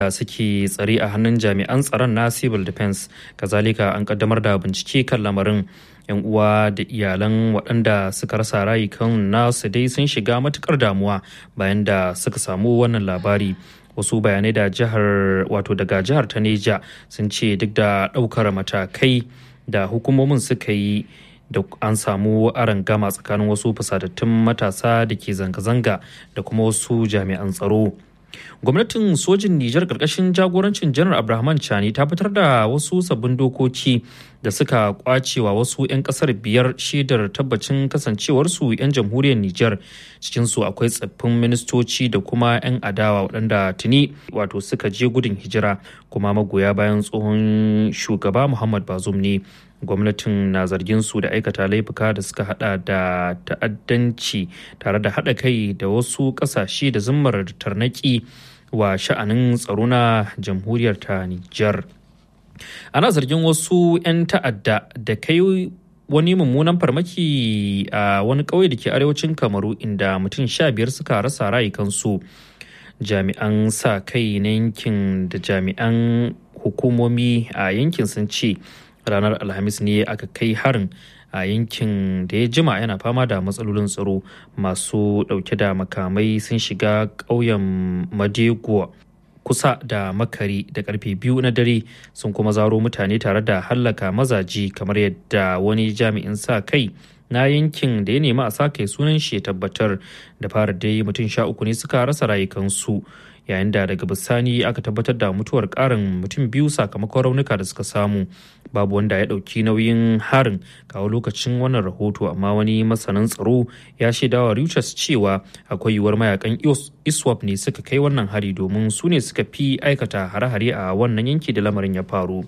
da suke tsare a hannun jami'an tsaron na civil defense kazalika an kaddamar da bincike kan lamarin yan uwa da iyalan waɗanda suka rasa rayukan nasu dai sun shiga matukar damuwa bayan da suka samu wannan labari wasu bayanai da jihar wato daga jihar ta neja sun ce duk da ɗaukar matakai da hukumomin suka yi da an samu gama tsakanin wasu fusatattun matasa da ke zanga-zanga da kuma wasu jami'an tsaro gwamnatin sojin nijar karkashin jagorancin janar abrahaman chani ta fitar da wasu sabbin dokoki da suka kwacewa wasu 'yan kasar biyar shaidar tabbacin kasancewarsu 'yan jamhuriyar nijar cikinsu akwai tsaffin ministoci da kuma 'yan adawa waɗanda tuni wato suka je gudun hijira kuma magoya bayan tsohon shugaba muhammad bazum ne gwamnatin na zargin su da aikata laifuka da suka hada da ta'addanci tare da hada kai da wasu kasashe da zimmar tarnaki wa sha'anin tsaro na jamhuriyar ta Nijar. Ana zargin wasu 'yan ta'adda da kai wani mummunan farmaki a wani ƙauye da ke arewacin kamaru inda mutum sha biyar suka rasa rayukansu jami'an sa kai na yankin da jami'an hukumomi a yankin sun ce ranar alhamis ne aka kai harin a yankin da ya jima yana fama da matsalolin tsaro masu dauke da makamai sun shiga ƙauyen madego kusa da makari da karfe biyu na dare sun kuma zaro mutane tare da hallaka mazaji kamar yadda wani jami'in sa kai na yankin da ya nemi a sa kai sunan shi ya tabbatar da fara dai mutum sha uku ne suka rasa rayukansu yayin da daga bisani aka tabbatar da mutuwar karin mutum biyu sakamakon raunuka da suka samu babu wanda ya ɗauki nauyin harin kawo lokacin wannan rahoto amma wani masanin tsaro ya shaidawa Reuters cewa akwai yiwuwar mayakan iswap ne suka kai wannan hari domin su ne suka fi aikata hare-hare a wannan yanki da lamarin ya faru.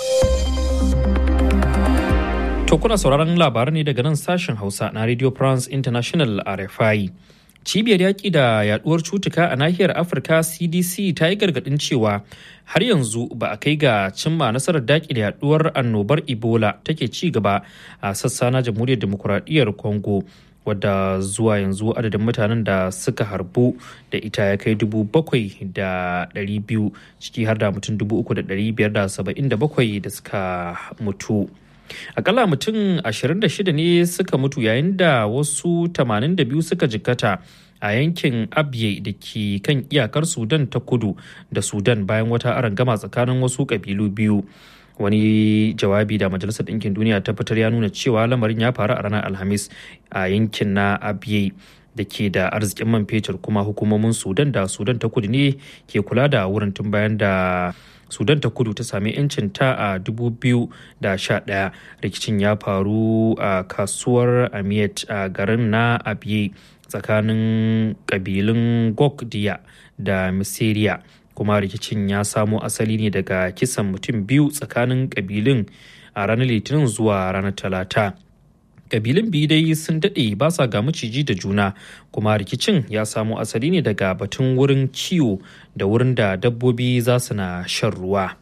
To kuna sauraron labaran ne daga nan sashen Hausa na Radio France International RFI. cibiyar yaƙi da yaduwar cutuka a nahiyar afirka cdc ta yi gargaɗin cewa har yanzu ba a kai ga cimma nasarar daƙi da yaduwar annobar ebola take ci gaba a sassa na jamhuriyar demokuraɗiyyar congo wadda zuwa yanzu adadin mutanen da suka harbu da ita ya kai dubu bakwai da ɗari biyu ciki har da mutum dubu uku da ɗari biyar da saba'in da bakwai da suka mutu akalla mutum 26 ne suka mutu yayin da wasu 82 suka jikkata a yankin abye da ke kan iyakar sudan ta kudu da sudan bayan wata arangama tsakanin wasu kabilu biyu wani jawabi da majalisar ɗinkin duniya ta fitar ya nuna cewa lamarin ya faru a ranar alhamis a yankin na abye da ke da arzikin man fetur kuma hukumomin sudan da sudan ta kudu ne ke kula da wurin tun bayan da sudan ta kudu ta sami 'yancin ta a 2011 rikicin ya faru a kasuwar amiyat a garin na abiye tsakanin kabilun gokdiya da misiriya kuma rikicin ya samo asali ne daga kisan mutum biyu tsakanin kabilun a ranar litinin zuwa ranar talata kabilun biyu dai sun daɗe ba sa ga maciji da juna kuma rikicin ya samo asali ne daga batun wurin kiwo da wurin da dabbobi za su na shan ruwa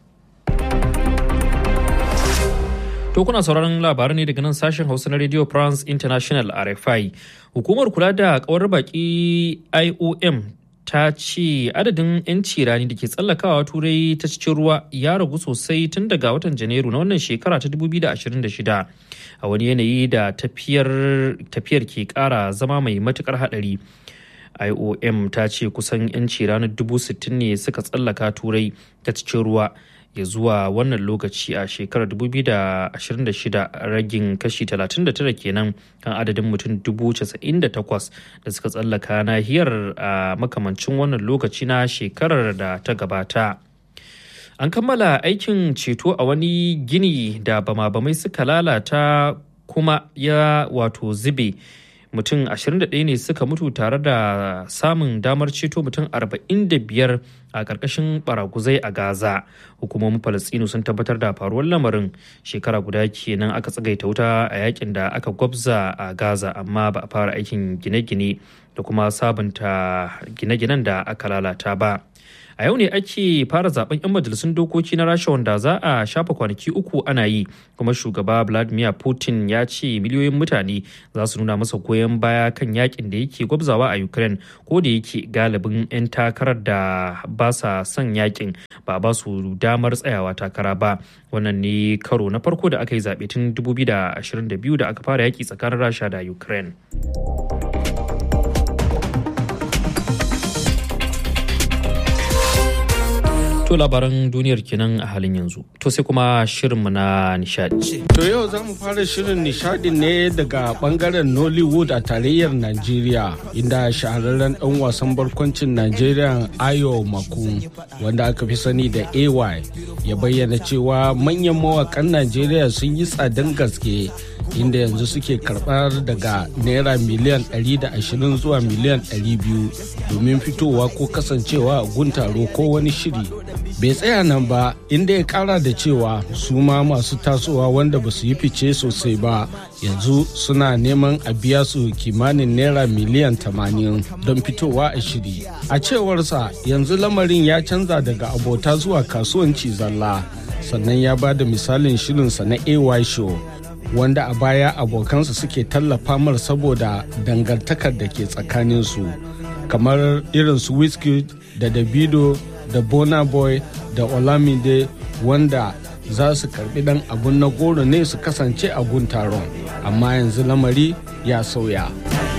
to kuna sauraron labarai ne daga nan sashen hausa na radio france international rfi hukumar kula da kawar baki iom ta ce adadin 'yanci rani da ke tsallakawa turai ta cikin ruwa ya ragu sosai tun daga watan janairu na wannan shekara ta 2026 a wani yanayi da tafiyar ke kara zama mai matukar hadari iom ta ce kusan 'yanci ranar 60,000 ne suka tsallaka turai ta cikin ruwa ya zuwa wannan lokaci a shekarar 2026 ragin kashi 39 kenan kan adadin mutum 98,000 da suka tsallaka nahiyar a makamancin wannan lokaci na shekarar da ta gabata. An kammala aikin ceto a wani gini da bama-bamai suka lalata kuma ya wato zube. mutum 21 ne suka mutu tare da samun damar ceto mutum 45 a ƙarƙashin baraguzai a gaza hukumomin falastinu sun tabbatar da faruwar lamarin shekara guda kenan aka tsagaita wuta a yakin da aka gwabza a gaza amma ba a fara aikin gine-gine da kuma sabunta gine-ginen da aka lalata ba a yau ne ake fara zaben 'yan majalisun dokoki na rasha wanda za a shafa kwanaki uku ana yi kuma shugaba vladimir putin ya ce miliyoyin mutane za su nuna masa goyon baya kan yakin da yake gwabzawa a ukraine ko da yake galibin 'yan takarar da ba sa son yakin ba ba su damar tsayawa takara ba wannan ne karo na farko da aka yi zaɓe tun 2022 da aka fara yaki tsakanin rasha da ukraine To labaran duniyar kenan a halin yanzu. To sai kuma shirinmu na nishadi. To yau za mu fara shirin nishadi ne daga bangaren Nollywood a tarayyar Najeriya inda shahararren ɗan wasan barkwancin Najeriya Ayo Maku wanda aka fi sani da AY ya bayyana cewa manyan mawakan Najeriya sun yi tsadan gaske inda yanzu suke karɓar daga naira miliyan 120 zuwa miliyan 200 domin fitowa ko kasancewa a guntaro ko wani shiri bai tsaya nan ba inda ya kara da cewa su ma masu tasowa wanda ba su yi fice sosai ba yanzu suna neman a biya su kimanin naira miliyan 80 don fitowa a shiri a cewarsa yanzu lamarin ya canza daga abota zuwa kasuwanci zalla sannan ya ba da misalin shirinsa na ay show wanda a baya abokansa suke tallafa mar saboda dangantakar da ke tsakaninsu kamar irin su wizkid da davido da bona boy da olamide wanda za su karbi dan abun na goro ne su kasance a gun taron amma yanzu lamari ya sauya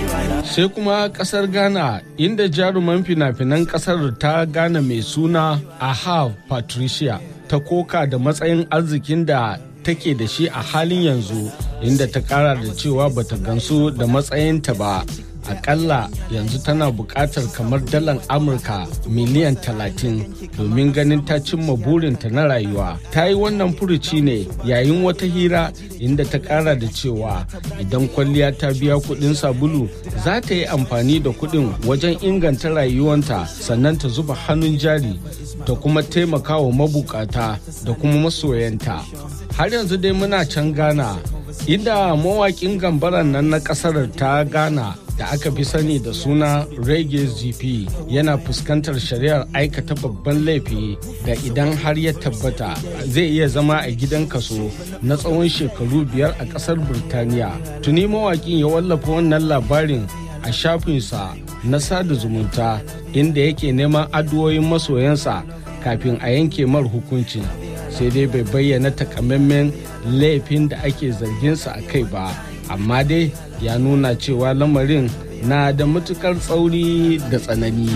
sai kuma kasar ghana inda jaruman fina-finan kasar ta ghana mai suna ahav patricia ta koka da matsayin arzikin da take da shi a halin yanzu inda ta kara da cewa bata gansu da matsayinta ba akalla yanzu tana buƙatar kamar dalar amurka miliyan 30 domin ganin ta cimma burinta na rayuwa ta yi wannan furuci ne yayin wata hira inda ta ƙara da cewa idan kwalliya ta biya kuɗin sabulu za ta yi amfani da kuɗin wajen inganta rayuwanta sannan ta zuba hannun jari ta kuma taimaka wa mabukata da kuma masoyanta har yanzu dai muna can ghana inda mawaƙin gambaran nan na ƙasar ta ghana da aka fi sani da suna reggae gp yana fuskantar shari'ar aikata babban laifi da idan har ya tabbata zai iya zama a gidan kaso na tsawon shekaru biyar a kasar birtaniya tuni mawakin ya wallafa wannan labarin a shafinsa na sada zumunta inda yake neman addu'o'in masoyansa kafin a yanke mar hukuncin sai dai bai bayyana takamaiman laifin da ake zarginsa a kai ba amma dai ya nuna cewa lamarin na da matukar tsauri da tsanani.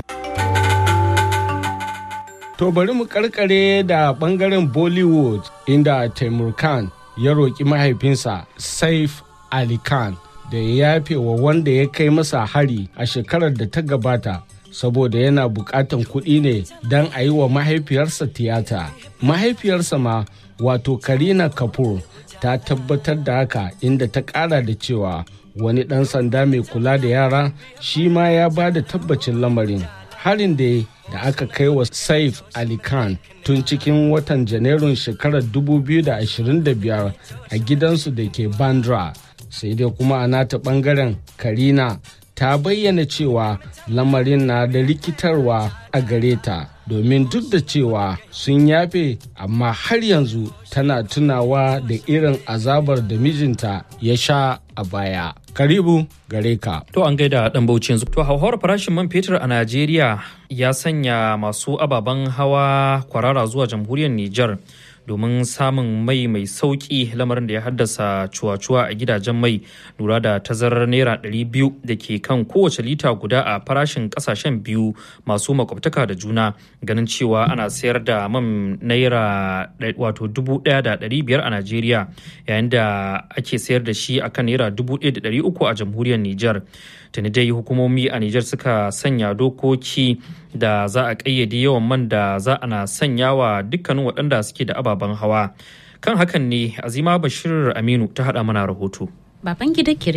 To bari mu karkare da bangaren Bollywood inda Taimur Khan ya roƙi mahaifinsa Saif Ali Khan da ya yafe wa wanda ya kai masa hari a shekarar da ta gabata saboda yana buƙatan kuɗi ne don a yi wa mahaifiyarsa tiyata. Mahaifiyarsa ma wato Karina Kapoor ta tabbatar da haka inda ta ƙara da cewa wani ɗan sanda mai kula da yara shi ma ya ba da tabbacin lamarin harin da da aka kai wa saif ali khan tun cikin watan janairun shekarar 2025 a gidansu da ke bandra sai dai kuma a nata bangaren karina ta bayyana cewa lamarin na da rikitarwa a gare ta domin duk da cewa sun yafe amma har yanzu tana tunawa da irin azabar da mijinta ya sha a baya. Karibu gare ka. To an gaida dan bauchi yanzu. To hauhawar farashin man fetur a Najeriya ya sanya masu ababen hawa kwarara zuwa jamhuriyar Nijar. domin samun mai mai sauki lamarin da ya haddasa cuwa-cuwa a gidajen mai lura da tazarar naira 200 da ke kan kowace lita guda a farashin kasashen biyu masu makwabtaka da juna ganin cewa ana sayar da man naira wato 1,500 a najeriya yayin da ake sayar da shi akan naira 1,300 a jamhuriyar niger tuni dai hukumomi a Nijar suka sanya dokoki da za a ƙayyade yawan man da za a na sanya wa dukkanin waɗanda suke da ababen hawa kan hakan ne azima bashir aminu ta haɗa mana rahoto baban gida kiriga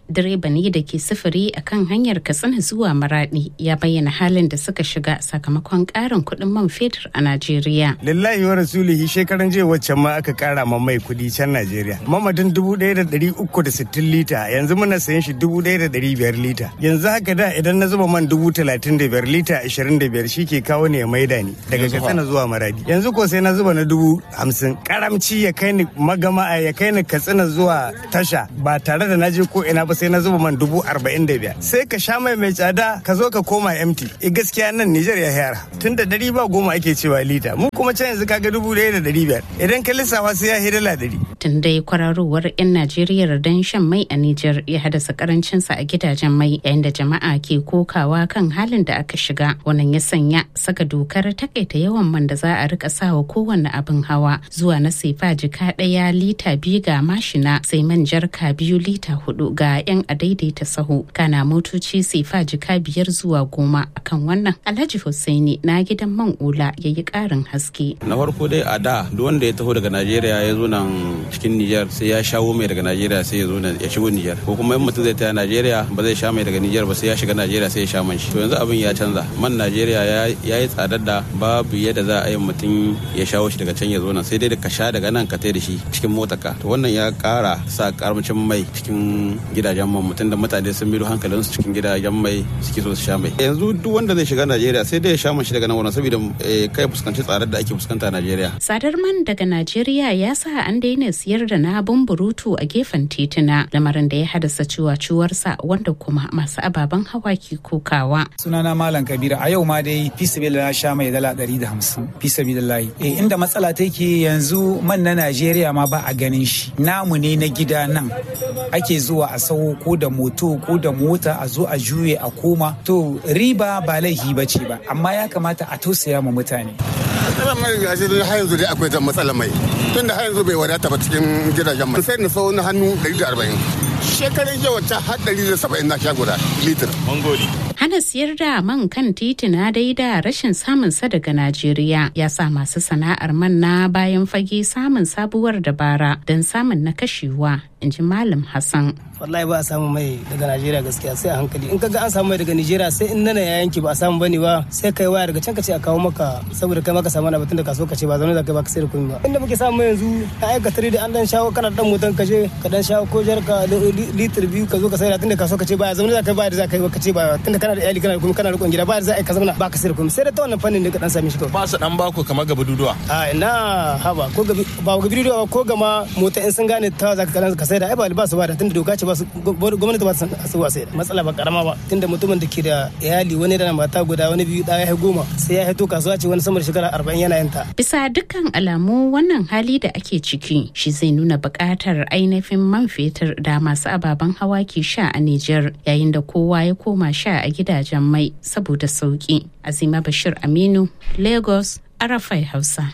direba ne da ke sufuri a kan hanyar katsina zuwa maradi ya bayyana halin da suka shiga sakamakon karin kuɗin man fetur a najeriya lillahi wa rasulihi shekaran jiya waccan ma aka kara ma mai kuɗi can najeriya mamadin dubu ɗaya da ɗari uku da sittin lita yanzu muna sayan shi dubu ɗaya da ɗari biyar lita yanzu haka da idan na zuba man dubu talatin da biyar lita ashirin da biyar shi ke kawo ne ya maida ni daga katsina zuwa maradi yanzu ko sai na zuba na dubu hamsin karamci ya kai ni magama ya kai ni katsina zuwa tasha ba tare da na je ko ina ba sai na zuba man dubu arba'in da biyar sai ka sha mai mai tsada ka zo ka koma empty e gaskiya nan Nijar ya yara tun da dari ba goma ake cewa lita mu kuma can yanzu kaga dubu ɗaya da dari biyar idan ka lissafa sai ya hidala dari. tun dai kwararowar 'yan Najeriya don shan mai a Nijar ya haddasa karancinsa a gidajen mai yayin da jama'a ke kokawa kan halin da aka shiga wannan ya sanya saka dokar takaita yawan man da za a rika sawa kowanne abin hawa zuwa na sefa jika ɗaya lita biyu ga mashina sai man jarka biyu lita hudu ga 'yan adaidaita sahu kana motoci sefa jika biyar zuwa goma akan wannan alhaji hussaini na gidan man ula ya yi ƙarin haske na farko dai a da duk wanda ya taho daga najeriya ya zo nan cikin nijar sai ya shawo mai daga najeriya sai ya zo ya shigo nijar ko kuma in mutum zai taya najeriya ba zai sha mai daga nijar ba sai ya shiga najeriya sai ya sha man shi to yanzu abin ya canza man najeriya ya yi tsadar da babu yadda za a yi mutum ya shawo shi daga can ya zo nan sai dai da ka sha daga nan ka tai da shi cikin motarka to wannan ya kara sa karamcin mai cikin gidajen man mutum da mutane sun miro hankalinsu cikin gidajen mai suke so su sha mai yanzu duk wanda zai shiga najeriya sai dai ya sha man shi daga nan wannan saboda kai fuskanci tsadar da ake fuskanta a najeriya tsadar man daga najeriya ya sa an daina siyar da na burutu a gefen tituna lamarin da ya haddasa ciwaciwarsa wanda kuma masu ababen hawa ke kokawa sunana malam kabira a yau ma dai fi na sha mai dala ɗari da hamsin fi sabilillahi eh inda matsala take yanzu man na najeriya ma ba a ganin shi namu ne na gida nan ake zuwa a sau ko da moto ko da mota a zo a juye a koma to riba ba laifi ba ce ba amma ya kamata a tausaya ma mutane matsalar mai gashi har yanzu dai akwai matsalar mai tun da har yanzu bai wadata ba cikin gidajen mai sai na sau na hannu 140 shekarun jiya wacce har 170 na sha guda litir mangoli hana siyar da man kan titina dai da rashin samun sa daga Najeriya ya sa masu sana'ar man na bayan fage samun sabuwar dabara don samun na kashewa in ji Malam Hassan. wallahi ba a samu mai daga Najeriya gaskiya sai a hankali in kaga an samu mai daga Najeriya sai in nana ya yanki ba a samu bane ba sai kai waya daga can ka ce a kawo maka saboda kai maka samu na batun da kaso ka ce ba zaune da kai ba ka sai da komai ba inda muke samu yanzu a aika tare da an dan shawo kana dan motan ka je ka dan shawo ko jarka litir biyu ka zo ka sai da tunda kaso ka ce ba zaune da kai ba da za ka yi ka ce ba tunda kana da iyali kana da komai kana rikon gida ba da za a yi ka zauna ba ka sai da komai sai da ta wannan fannin da ka dan same shi kawai ba su dan baku kamar gaba duduwa a ina haba ko gabi ba gabi duduwa ko gama mota in sun gane ta za ka sai da ai ba ba su ba da tunda doka ce ba su gwamnati ba su wa sai da matsala ba karama ba tunda mutumin da ke da iyali wani da mata guda wani biyu ɗaya ya goma sai ya haito kasuwa ce wani sama da shekara arba'in yana yin ta. bisa dukkan alamu wannan hali da ake ciki shi zai nuna buƙatar ainihin man fetur da masu ababen hawa ke sha a Nijar yayin da kowa ya koma sha a gidajen mai saboda sauki azima bashir aminu lagos arafai hausa.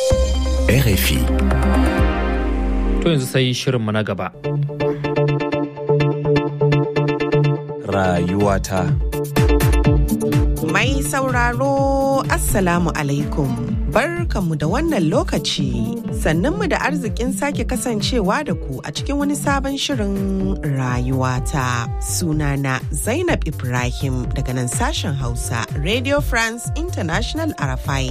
RFI. To yanzu sai shirinmu na gaba. Rayuwata. Mai sauraro Assalamu alaikum. Barkanmu da wannan lokaci, sannanmu da arzikin sake kasancewa da ku a cikin wani sabon shirin rayuwata. Sunana Zainab Ibrahim daga nan sashen Hausa, Radio France International Arafai.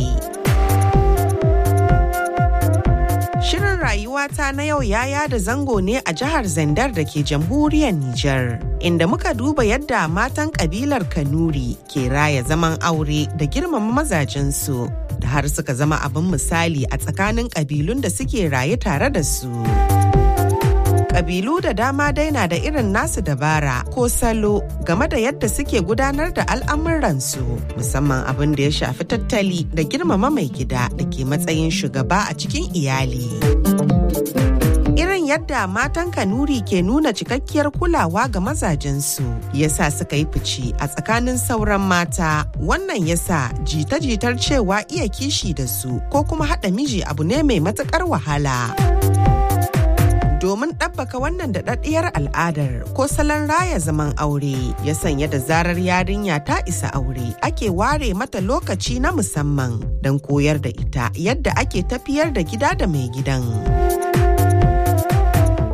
Shirin rayuwata na yau ya yada zango ne a jihar Zandar da ke jamhuriyar Nijar, inda muka duba yadda matan kabilar Kanuri ke raya zaman aure da girmama mazajensu, da har suka zama abin misali a tsakanin kabilun da suke raye tare da su. Kabilu da dama dai na da irin nasu dabara ko salo game da yadda suke gudanar da al'amuransu musamman abin da ya shafi tattali da girmama mai gida da ke matsayin shugaba a cikin iyali. Irin yadda matan Kanuri ke nuna cikakkiyar kulawa ga mazajensu yasa suka yi fice a tsakanin sauran mata wannan yasa jita-jitar cewa iya kishi da su ko kuma haɗa miji abu ne mai matuƙar wahala. domin ɗabbaka wannan daɗaɗɗiyar al'adar ko salon raya zaman aure ya sanya da zarar yarinya ta isa aure ake ware mata lokaci na musamman don koyar da ita yadda ake tafiyar da gida da mai gidan. A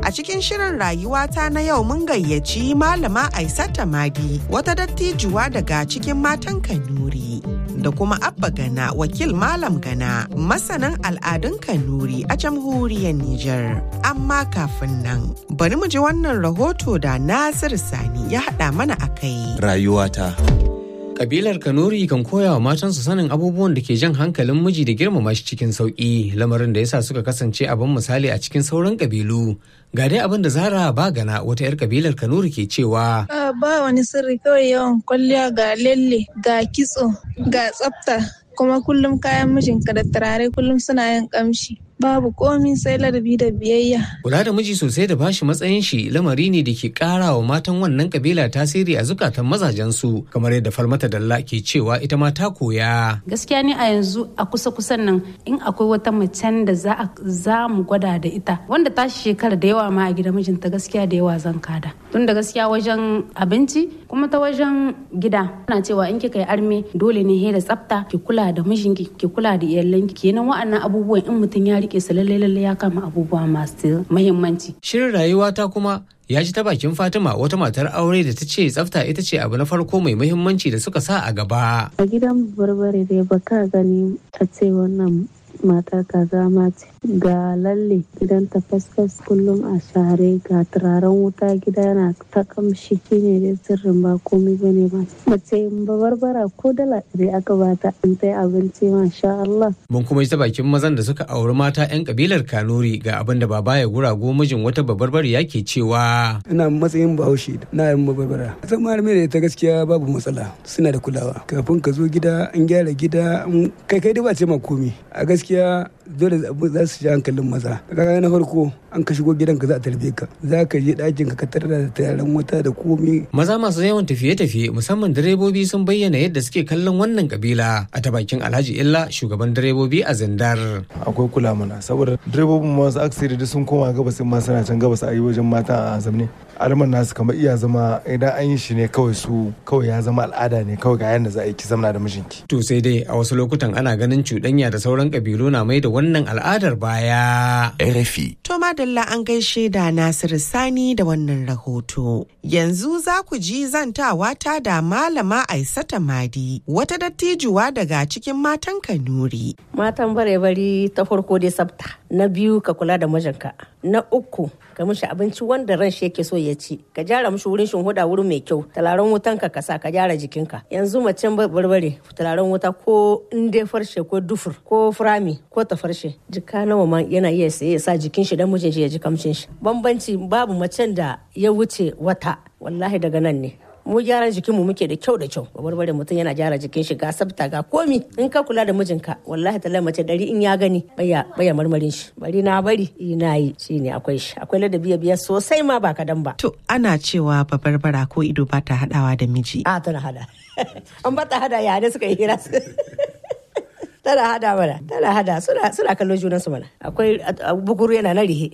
A cikin shirin rayuwata na yau mun gayyaci malama Aisata Madi wata dattijuwa daga cikin matan Kanuri. Da kuma Abba Gana wakil Malam Gana masanin al'adun Kanuri a jamhuriyar Nijar. Amma kafin nan bari mu ji wannan rahoto da Nasir Sani ya haɗa mana a kai. Rayuwata. Kabilar Kanuri kan koya wa matansu sanin abubuwan da ke jan hankalin miji da girmama shi cikin sauƙi lamarin da yasa suka kasance abin misali a cikin sauran kabilu. Ga dai abin da Zara Bagana wata 'yar kabilar Kanuri ke cewa. Ba wani sirri kawai yawan kwalliya ga lalle ga kitso ga tsafta kuma kullum kayan mijinka da turare kullum suna yin kamshi. babu komi sai ladabi da biyayya. Kula da miji sosai da bashi matsayin shi lamari ne da ke kara wa matan wannan kabila tasiri a zukatan mazajensu kamar yadda Falmata Dalla ke cewa ita ma ta koya. Gaskiya ni a yanzu a kusa kusan nan in akwai wata macen da za za mu gwada da ita wanda ta shekara da yawa ma a gida mijinta gaskiya da yawa zan kada. Tun da gaskiya wajen abinci kuma ta wajen gida ana cewa in kika yi arme dole ne he da tsafta ki kula da mijinki ki kula da iyalanki kenan wa'annan abubuwan in mutum ya rike su lalle lalle ya kama abubuwa masu muhimmanci. Shirin rayuwa ta kuma ya ji ta bakin Fatima wata matar aure da ta ce tsafta ita ce abu na farko mai muhimmanci da suka sa a gaba. A gidan barbare dai baka gani a ce wannan matar kaza ma ce ga lalle gidan ta fasfas kullum a share ga turaren wuta gida yana ta kamshi shine dai sirrin ba komai bane ba mace babarbara ko dala ɗari aka bata in ta abinci masha Allah. Mun kuma ji ta bakin mazan da suka auri mata 'yan kabilar Kanuri ga abin da baba ya gurago mijin wata babarbari yake cewa. Ina matsayin bahaushe na yin babarbara. Zan malamai da ita gaskiya babu matsala suna da kulawa. Kafin ka zo gida an gyara gida kai kai dai ba ce ma komi. A gaskiya dole za su ji hankalin maza kaga na farko an ka shigo gidanka za a tarbe ka za ka je ɗakin ka tarar da tayaran wuta da komi maza masu yawan tafiye-tafiye musamman direbobi sun bayyana yadda suke kallon wannan kabila a ta bakin alhaji illa shugaban direbobi a zindar akwai kula mana saboda direbobin masu aksiri da sun koma gabas ma suna can gabas a yi wajen mata a zamne alman nasu kamar iya zama idan an yi shi ne kawai su kawai ya zama al'ada ne kawai ga yadda za a yi ki zamna da mijinki to sai dai a wasu lokutan ana ganin cuɗanya da sauran kabilu na mai da wannan al'adar baya. RFI. To madalla an gaishe da Nasiru Sani da wannan rahoto. Yanzu za ku ji zantawa ta da Malama Aisata Madi, wata dattijuwa daga cikin matan Kanuri. Matan bare-bari ta farko dai sabta, na biyu ka kula da mijinka, na uku ka mishi abinci wanda ran shi yake so ya ci, ka gyara mishi wurin shinhuda wurin mai kyau, talaren wutan ka kasa ka gyara jikinka. Yanzu macen barbare talaren wuta ko in dai farshe ko dufur ko furami ko ta farshe jika nawa ma yana iya saye ya sa jikin shi dan mijin shi ya ji kamshin shi bambanci babu macen da ya wuce wata wallahi daga nan ne mu gyaran jikin mu muke da kyau da kyau barbare mutum yana gyara jikin shi ga sabta ga komi in ka kula da mijinka wallahi talai mace dari in ya gani baya baya marmarin shi bari na bari ina yi shine akwai shi akwai ladabi biya sosai ma ba kadan ba To ana cewa babarbara ko ido ba ta haɗawa da miji. a tana hada an ba ta hada ya ne suka yi hira tana hada mana tana hada suna suna kallon junan su mana akwai bukuru yana na rihe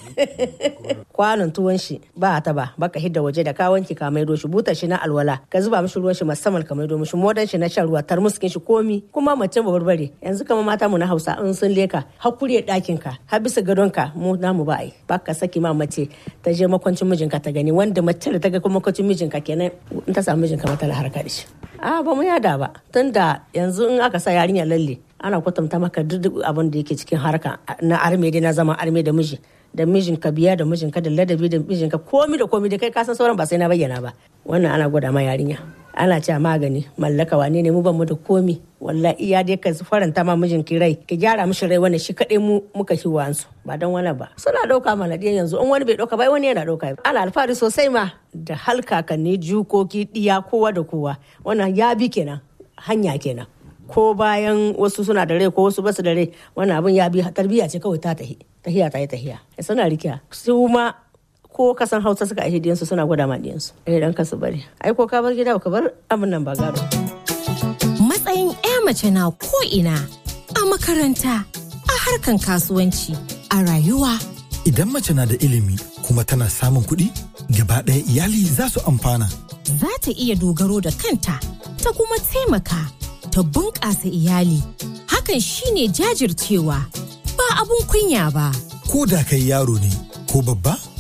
kwanon tuwon shi ba ta ba baka hidda waje da ka wanki ka maido shi butar shi na alwala ka zuba mishi ruwan shi musamman ka maido mishi modan shi na shan ruwa tarmuskin shi komi kuma mace ba barbare yanzu kama mata mu na Hausa in sun leka hakuri ɗakin ka har bisa gadon ka mu namu ba ai baka saki ma mace ta je makwancin mijinka ta gani wanda mace da ta ga makwancin mijinka kenan in ta samu mijinka mata la harka da shi a ba mu yada ba tunda yanzu in aka sa yarinya lalle ana kwatanta maka duk abin da yake cikin harka na arme dai na zama arme da miji da mijinka biya da mijinka da ladabi da mijinka komi da komi da kai kasan sauran ba sai na bayyana ba wannan ana gwada ma yarinya ana cewa magani mallaka wane ne mu ban mu da komi wallahi iya dai ka faranta ma mijinki rai ki gyara mishi rai wannan shi kadai mu muka shi wansu ba dan wani ba suna dauka mana diyan yanzu in wani bai dauka ba wani yana dauka ana alfahari sosai ma da halkakanni jukoki diya kowa da kowa wannan ya bi kenan hanya kenan ko bayan wasu suna da rai ko wasu basu da rai wannan abin ya bi tarbiyya ce kawai ta tahi tahiya ta yi tahiya suna rikiya su ma ko kasan hausa suka aihe diyansu suna gwada ma diyansu eh dan kasu bari ai ko ka bar gida ka bar abin nan ba gado matsayin ya mace na ko ina a makaranta a harkan kasuwanci a rayuwa idan mace na da ilimi kuma tana samun kuɗi gaba ɗaya iyali za su amfana za ta iya dogaro da kanta ta kuma taimaka ta bunƙasa iyali hakan shine jajircewa ba abun kunya ba ko da kai yaro ne ko babba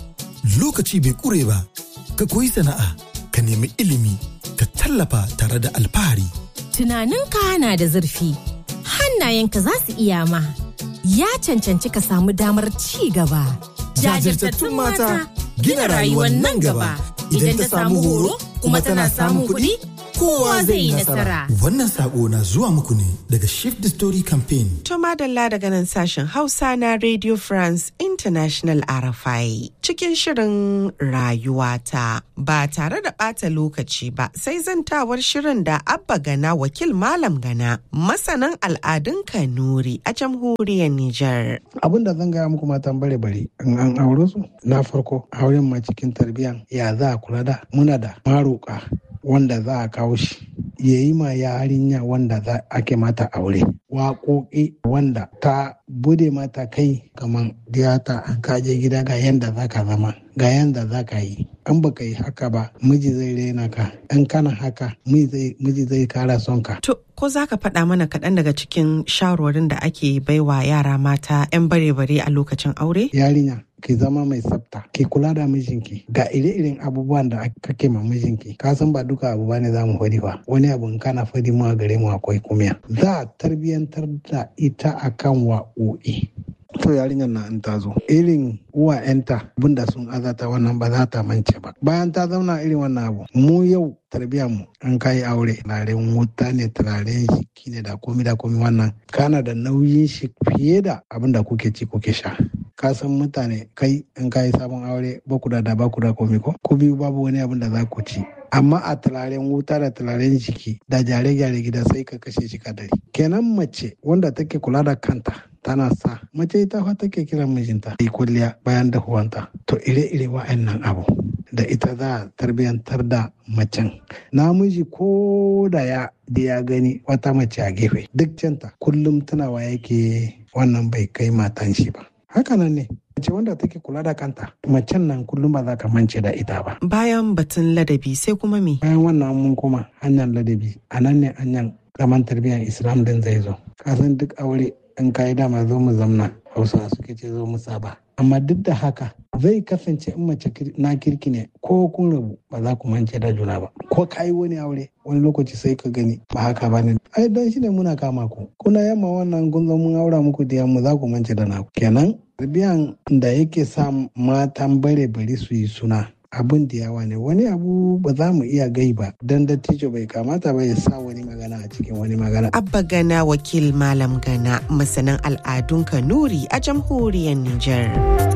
lokaci bai ƙure ba, ka koyi sana'a, ka nemi ilimi, ka tallafa tare da alfahari. Tunaninka na da zurfi, hannayenka za su iya ma. Ya cancanci ka samu damar ci gaba. Jajirtattun mata gina rayuwar nan gaba. Idan ta samu horo kuma tana samun kuɗi, kowa zai yi nasara. Wannan sako na zuwa muku ne daga Shift the Story Campaign. To madalla daga nan sashen Hausa na Radio France International RFI cikin shirin rayuwata ba tare da ɓata lokaci ba sai zantawar shirin da Abba Gana wakil Malam Gana masanin al'adun Kanuri a jamhuriyar Nijar. Abin da zan gaya muku matan bare bare in an aure su na farko auren ma cikin tarbiyyan ya za a kula da muna da maroka wanda za a kawo shi ya yi ma yarinya wanda za ake mata aure waƙoƙi wanda ta bude mata kai kamar diyata an kaje gida ga yanda za ka zama ga yanda za ka yi an baka yi haka ba miji zai rena ka in kana haka miji zai kara son ka To, ko za ka faɗa mana kaɗan daga cikin shawarwarin da ake baiwa yara mata 'yan bare-bare a lokacin aure? yarinya ki zama mai tsafta ki kula da mijinki ga ire-iren abubuwan da kake ma mijinki ka san ba duka abu bane za mu faɗi ba wani abu in kana faɗi mu a gare mu akwai kumiya za a tarbiyantar da ita akan wa'o'i to yarinyar na in ta zo irin uwa yanta abinda sun azata wannan ba za ta mance ba bayan ta zauna irin wannan abu mu yau tarbiyyar mu an kai aure turaren wuta ne turaren shiki ne da komi da komi wannan kana da nauyin shi fiye da abin da kuke ci kuke sha ka san mutane kai in kayi sabon aure ba ku da da ba ku da komi ko ku biyu babu wani abin da za ku ci amma a turaren wuta da turaren jiki da gyare-gyare gida sai ka kashe shi kadari kenan mace wanda take kula da kanta tana sa mace ita fa take kiran mijinta yi kulliya bayan dahuwanta to ire-ire wa'annan abu da ita za a tarbiyantar da macen namiji ko da ya da ya gani wata mace a gefe duk canta kullum tunawa yake wannan bai kai matan shi ba hakanan ne mace wanda take kula da kanta macen nan kullum ba za ka mance da ita ba Bayan batun ladabi sai kuma me? bayan wannan mun kuma hanyar ladabi a nan ne hanyar zaman tarbiyyar islam din zai zo kasan duk aure in ka yi dama zo mu zamna hausa suke ce zo mu saba amma duk da haka zai kasance in mace na kirki ne ko kun rabu ba za ku mance da juna ba ko ka yi wani aure wani lokaci sai ka gani ba haka ba ne ai don shi ne muna kama ku kuna yamma wannan kun zo mun aura muku da mu za ku mance da naku kenan tarbiyan da yake sa matan bare bari su yi suna abin da yawa ne wani abu ba za mu iya gai ba don dattijo bai kamata ba ya sa wani magana a cikin wani magana Abba Gana wakil Malam Gana masanin al'adun Kanuri a jamhuriyar Nijar.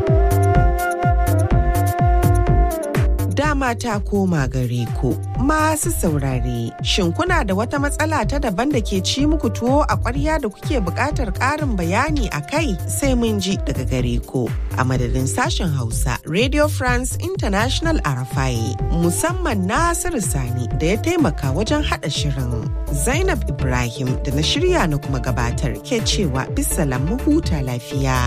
Dama ta koma gare ku masu saurare. Shin kuna da wata matsala ta daban da ke ci muku tuwo a ƙwarya da kuke buƙatar ƙarin bayani a kai sai mun ji daga gare ku. A madadin sashen Hausa, Radio France International Arafai, musamman Nasiru Sani da ya taimaka wajen haɗa shirin. Zainab Ibrahim da na shirya na kuma gabatar ke cewa bisalam mu huta lafiya.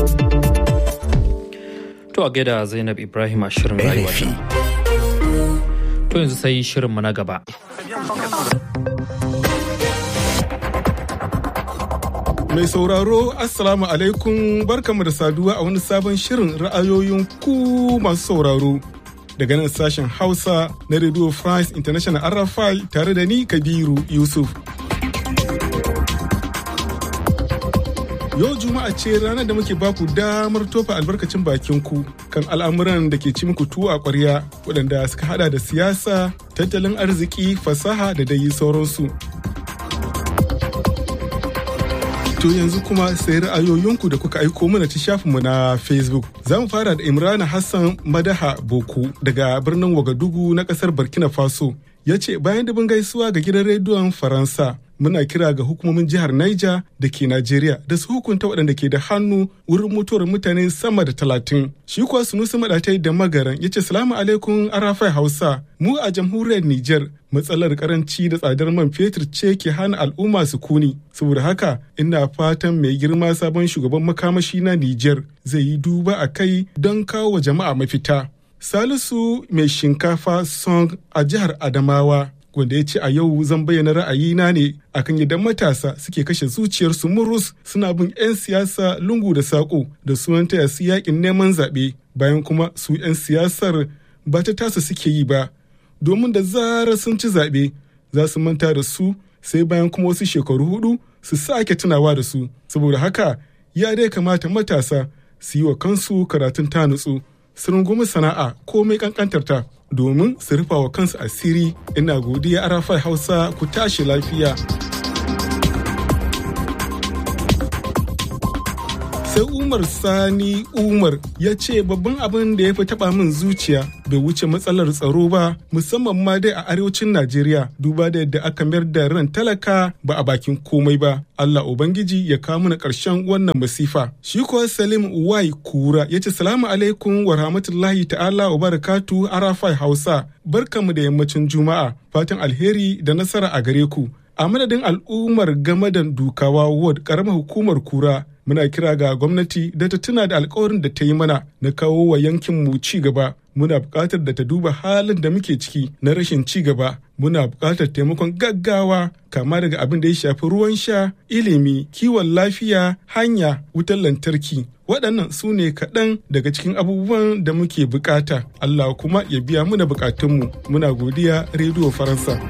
To a gaida Zainab Ibrahim a shirin rayuwa. To yanzu sai shirinmu na gaba. Mai sauraro Assalamu alaikum barkamu da saduwa a wani sabon shirin ra'ayoyin ku masu sauraro. Daga nan sashen Hausa na Radio France International RFI tare da ni Kabiru Yusuf. Yau Juma'a ce ranar da muke baku damar tofa albarkacin bakin ku kan al'amuran da ke ci muku tuwo a ƙwarya waɗanda suka hada da siyasa, tattalin arziki, fasaha da dai sauransu. To yanzu kuma sai ra'ayoyinku da kuka aiko mana ta shafinmu na Facebook. Za mu fara da Imrana Hassan Madaha Boku daga birnin Wagadugu na ƙasar Burkina Faso. Ya ce bayan dubin gaisuwa ga gidan rediyon Faransa muna kira ga hukumomin jihar Niger da ke Najeriya da su hukunta waɗanda ke da hannu wurin mutuwar mutane sama da talatin. Shi kuwa Sunusi Maɗatai da Magaran ya ce salamu alaikum Arafai Hausa mu a jamhuriyar Niger matsalar karanci da tsadar man fetur ce ke hana al'umma su kuni. Saboda haka ina fatan mai girma sabon shugaban makamashi na Niger zai yi duba a kai don kawo wa jama'a mafita. Salisu mai shinkafa song a jihar Adamawa wanda ya ce a yau zan bayyana ra'ayina ne akan idan matasa suke kashe zuciyarsu murus suna bin 'yan siyasa lungu da saƙo da sunan taya su yakin neman zaɓe bayan kuma su 'yan siyasar ba ta tasa suke yi ba domin da zarar sun ci zaɓe za su manta da su sai bayan kuma wasu shekaru hudu su sake tunawa da su saboda haka ya dai kamata matasa su yi wa kansu karatun ta nutsu su rungumi sana'a komai kankantarta domin su rufa wa kansu asiri ina godiya arafai hausa ku tashi lafiya sai umar sani umar ya ce babban abin da ya fi taba min zuciya bai wuce matsalar tsaro ba musamman ma dai a arewacin najeriya duba da yadda aka mayar da ran talaka ba a bakin komai ba allah ubangiji ya kawo mana karshen wannan masifa shi kuwa salim wai kura ya ce salamu alaikum wa rahmatullahi ta'ala wa barakatu arafai hausa barkamu da yammacin juma'a fatan alheri da nasara a gare ku a madadin al'ummar gamadan dukawa ward karamar hukumar kura muna kira ga gwamnati da ta tuna da alkawarin da ta yi mana na kawo wa yankin mu ci gaba muna buƙatar da ta duba halin da muke ciki na rashin ci gaba muna buƙatar taimakon gaggawa kama daga abin da ya shafi ruwan sha ilimi kiwon lafiya hanya wutar lantarki waɗannan su ne kaɗan daga cikin abubuwan da muke buƙata allah kuma ya biya muna buƙatunmu muna godiya rediyo faransa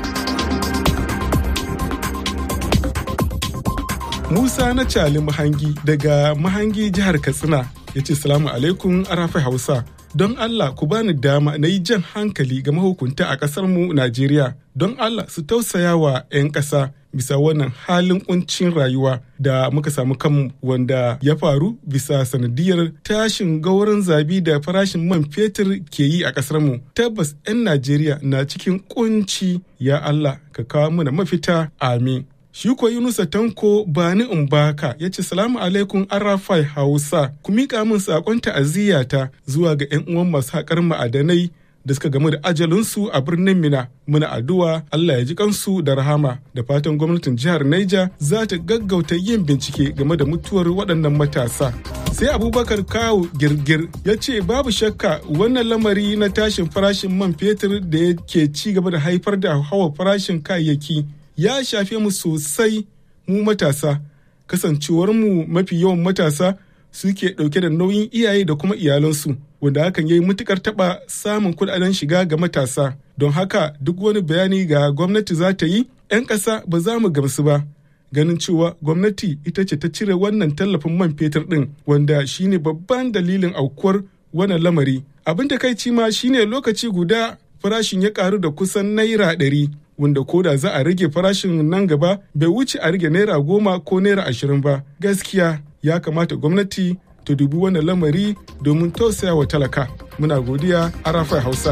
Musa na Cali Mahangi daga Mahangi jihar Katsina ya ce salamu alaikum arafai Hausa. Don Allah ku bani dama na yi jan hankali ga mahukunta a ƙasar mu Najeriya. Don Allah su tausaya wa 'yan ƙasa bisa wannan halin kuncin rayuwa da muka samu kanmu wanda ya faru bisa sanadiyar tashin gauran zabi da farashin man fetur ke yi a ƙasar mu. Tabbas 'yan Najeriya na cikin kunci ya Allah ka kawo mana mafita amin. Shi ko Yunusa Tanko Bani Umbaka ya ce salamu alaikum Arafai Hausa ku miƙa min saƙon ta'aziyyata zuwa ga 'yan uwan masu haƙar ma'adanai da suka gamu da ajalinsu a birnin Mina. Muna addu'a Allah ya ji kansu da rahama da fatan gwamnatin jihar Niger za ta gaggauta yin bincike game da mutuwar waɗannan matasa. Sai Abubakar Kawu Girgir ya ce babu shakka wannan lamari na tashin farashin man fetur da yake ci gaba da haifar da hawa farashin kayayyaki ya shafe mu sosai mu matasa kasancewar mu mafi yawan matasa suke ɗauke da nauyin iyaye da kuma iyalansu wanda hakan ya yi matukar taɓa samun kuɗaɗen shiga ga matasa don haka duk wani bayani ga gwamnati za ta yi 'yan ƙasa ba za mu gamsu ba ganin cewa gwamnati ita ce ta cire wannan tallafin man fetur ɗin wanda shine babban dalilin aukuwar wannan lamari abin da kai ma shine lokaci guda farashin ya karu da kusan naira ɗari wanda koda za a rage farashin nan gaba bai wuce a rage naira goma ko naira ashirin ba gaskiya ya kamata gwamnati ta dubi wannan lamari domin tausaya wa talaka muna godiya arafai hausa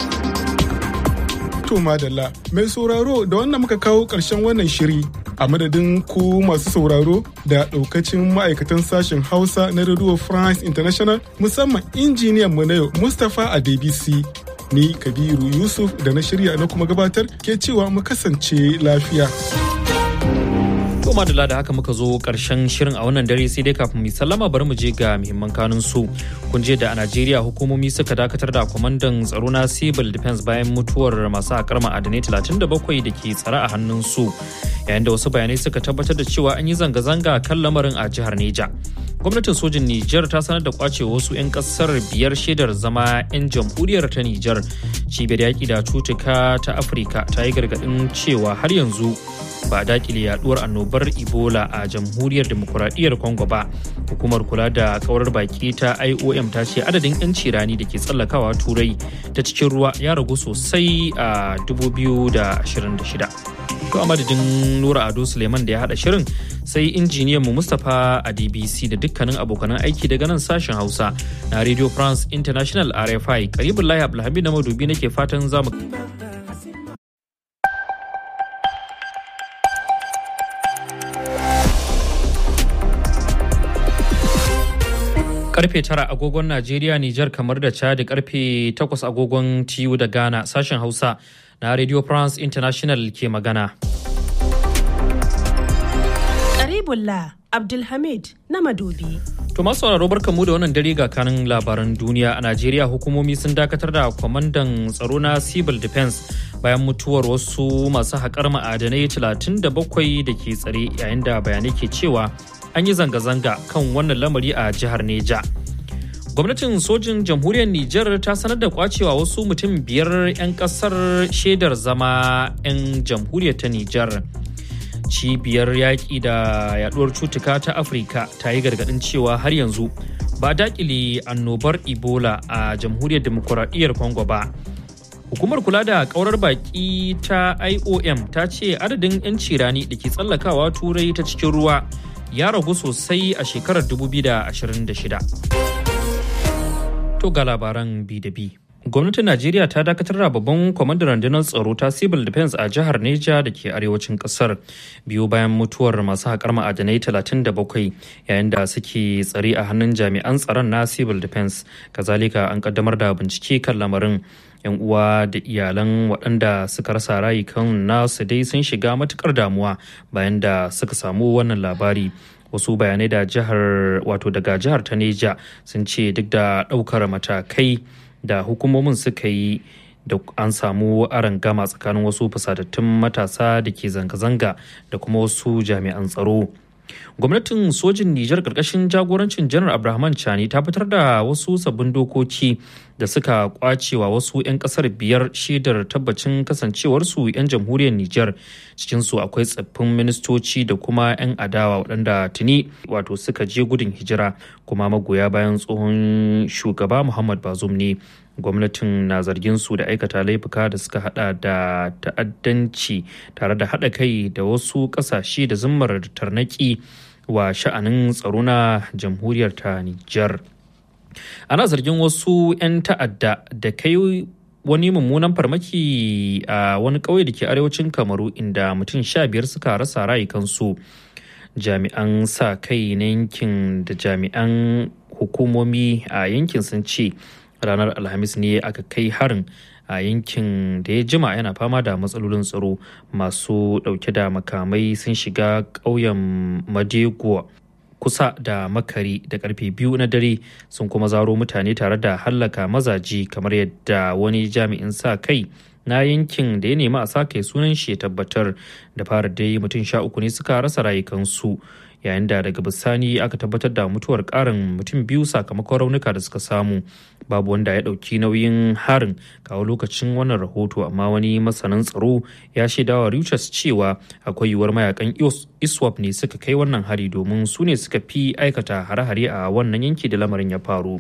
to madalla mai sauraro da wannan muka kawo ƙarshen wannan shiri a madadin ku masu sauraro da ɗaukacin ma'aikatan sashen hausa na radio france international musamman injiniyan mu na yau mustapha a dbc ni kabiru yusuf da na shirya na kuma gabatar ke cewa mu kasance lafiya Kuma da da haka muka zo karshen shirin a wannan dare sai dai kafin mu sallama bari mu je ga muhimman kanun su. Kun je da a Najeriya hukumomi suka dakatar da kwamandan tsaro na Civil Defense bayan mutuwar masu haƙar ma'adanai 37 da ke tsare a hannun su. Yayin da wasu bayanai suka tabbatar da cewa an yi zanga-zanga kan lamarin a jihar Neja. gwamnatin sojin Nijar ta sanar da kwace wasu 'yan kasar biyar shaidar zama 'yan jamhuriyar ta Nijar. Cibiyar yaƙi da cutuka ta Afirka ta yi gargaɗin cewa har yanzu ba a dakile yaduwar annobar Ebola a jamhuriyar demokuraɗiyyar Congo ba. Hukumar kula da kaurar baki ta IOM ta ce adadin 'yan cirani da ke tsallakawa turai ta cikin ruwa ya ragu sosai a 2026. To a madadin Nura Ado Suleiman da ya haɗa shirin sai injiniyan mu Mustapha a DBC da dukkanin abokanan aiki daga nan sashen Hausa na Radio France International RFI. Karibin Lahi Abdulhamid na madubi nake fatan zamu. karfe tara agogon Najeriya, Nijar kamar da Chad karfe takwas agogon TU da Ghana sashen Hausa na Radio France International ke magana. Karibullah Abdulhamid na Madobi. To masu sauraro barkanmu da wannan dare ga kanin labaran duniya a Najeriya hukumomi sun dakatar da kwamandan tsaro na Civil Defense bayan mutuwar wasu masu haƙar ma'adanai 37 da ke tsare yayin da bayanai ke cewa an yi zanga-zanga kan wannan lamari a jihar Neja. gwamnatin sojin jamhuriyar niger ta sanar da kwacewa wasu mutum biyar 'yan kasar shaidar zama 'yan jamhuriyar ta niger cibiyar yaƙi da yaduwar cutuka ta afirka ta yi gargaɗin cewa har yanzu ba dakile annobar ebola a jamhuriyar demokuraɗiyyar congo ba hukumar kula da kaurar baki ta iom ta ce adadin 'yanci rani da ke tsallakawa turai ta cikin ruwa ya ragu sosai a shekarar 2026 to ga labaran bi da bi gwamnatin najeriya ta dakatar da babban kwamandan rundunar tsaro ta civil defense a jihar neja da ke arewacin kasar biyu bayan mutuwar masu haƙar ma'adanai 37 yayin da suke tsare a hannun jami'an tsaron na civil defense kazalika an kaddamar da bincike kan lamarin yan uwa da iyalan waɗanda suka rasa rayukan nasu dai sun shiga matukar damuwa bayan da suka samu wannan labari wasu bayanai da jihar wato daga jihar ta neja sun ce duk da ɗaukar matakai da hukumomin suka yi da an samu gama tsakanin wasu fusatattun matasa da ke zanga-zanga da kuma wasu jami'an tsaro gwamnatin sojin nijar karkashin jagorancin janar abrahaman chani ta fitar da wasu sabbin dokoki da suka kwacewa wasu 'yan kasar biyar shaidar tabbacin kasancewarsu 'yan jamhuriyar nijar cikinsu akwai tsaffin ministoci da kuma 'yan adawa waɗanda tuni wato suka je gudun hijira kuma magoya bayan tsohon shugaba muhammad bazum ne gwamnatin na zargin su da aikata laifuka da suka hada da ta'addanci tare da hada kai da wasu kasashe da zimmar tarnaki wa sha'anin tsaro na jamhuriyar ta Nijar. Ana zargin wasu 'yan ta'adda da kai wani mummunan farmaki a wani ƙauye da ke arewacin kamaru inda mutum sha biyar suka rasa rayukansu jami'an sa kai na yankin da jami'an hukumomi a yankin sun ce ranar alhamis ne aka kai harin a yankin da ya jima yana fama da matsalolin tsaro masu dauke da makamai sun shiga ƙauyen madeguwa kusa da makari da karfe biyu na dare sun kuma zaro mutane tare da hallaka mazaji kamar yadda wani jami'in sa kai na yankin da ya nemi a sa kai sunan shi ya tabbatar da fara dai mutum sha uku ne suka rasa rayukansu yayin da daga bisani aka tabbatar da mutuwar karin mutum biyu sakamakon raunuka da suka samu babu wanda ya ɗauki nauyin harin kawo lokacin wannan rahoto amma wani masanin tsaro ya shaidawa Reuters cewa akwai yiwuwar mayakan iswap ne suka kai wannan hari domin su ne suka fi aikata hare-hare a wannan yanki da lamarin ya faru.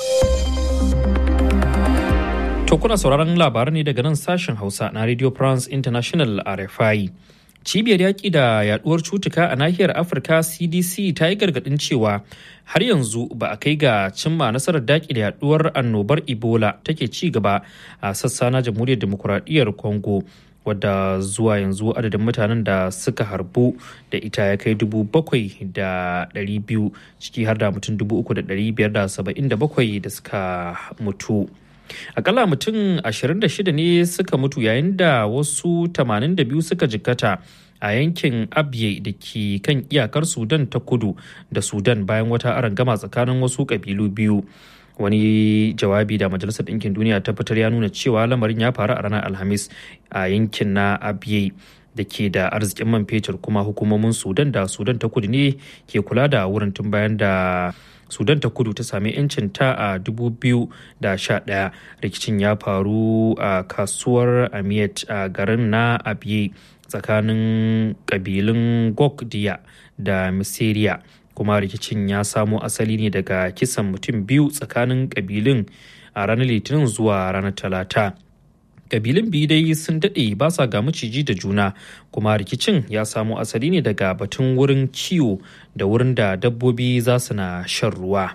To kuna sauraron labaran ne daga nan sashen Hausa na Radio France International RFI. cibiyar yaƙi da yaduwar cutuka a nahiyar afirka cdc ta yi gargaɗin cewa har yanzu ba a kai ga cimma nasarar daƙi da yaduwar annobar ebola take ci gaba a sassa na jamhuriyar demokuraɗiyyar congo wadda zuwa yanzu adadin mutanen da suka harbu da ita ya kai dubu bakwai da ɗari biyu ciki har da mutum dubu uku da ɗari biyar da saba'in da bakwai da suka mutu akalla mutum 26 ne suka mutu yayin da wasu 82 suka jikkata a yankin abye da ke kan iyakar sudan ta kudu da sudan bayan wata arangama tsakanin wasu kabilu biyu wani jawabi da majalisar ɗinkin duniya ta fitar ya nuna cewa lamarin ya faru a ranar alhamis a yankin na abye da ke da arzikin man fetur kuma hukumomin sudan da sudan ta kudu ne ke kula da wurin tun bayan da sudan ta kudu ta sami 'yancin ta a 2011 rikicin ya faru a kasuwar amiyat a garin na abiye tsakanin kabilun gokdiya da misiriya kuma rikicin ya samo asali ne daga kisan mutum biyu tsakanin kabilun a ranar litinin zuwa ranar talata kabilun biyu dai sun daɗe ba sa ga maciji da juna kuma rikicin ya samo asali ne daga batun wurin kiwo da wurin da dabbobi za su na shan ruwa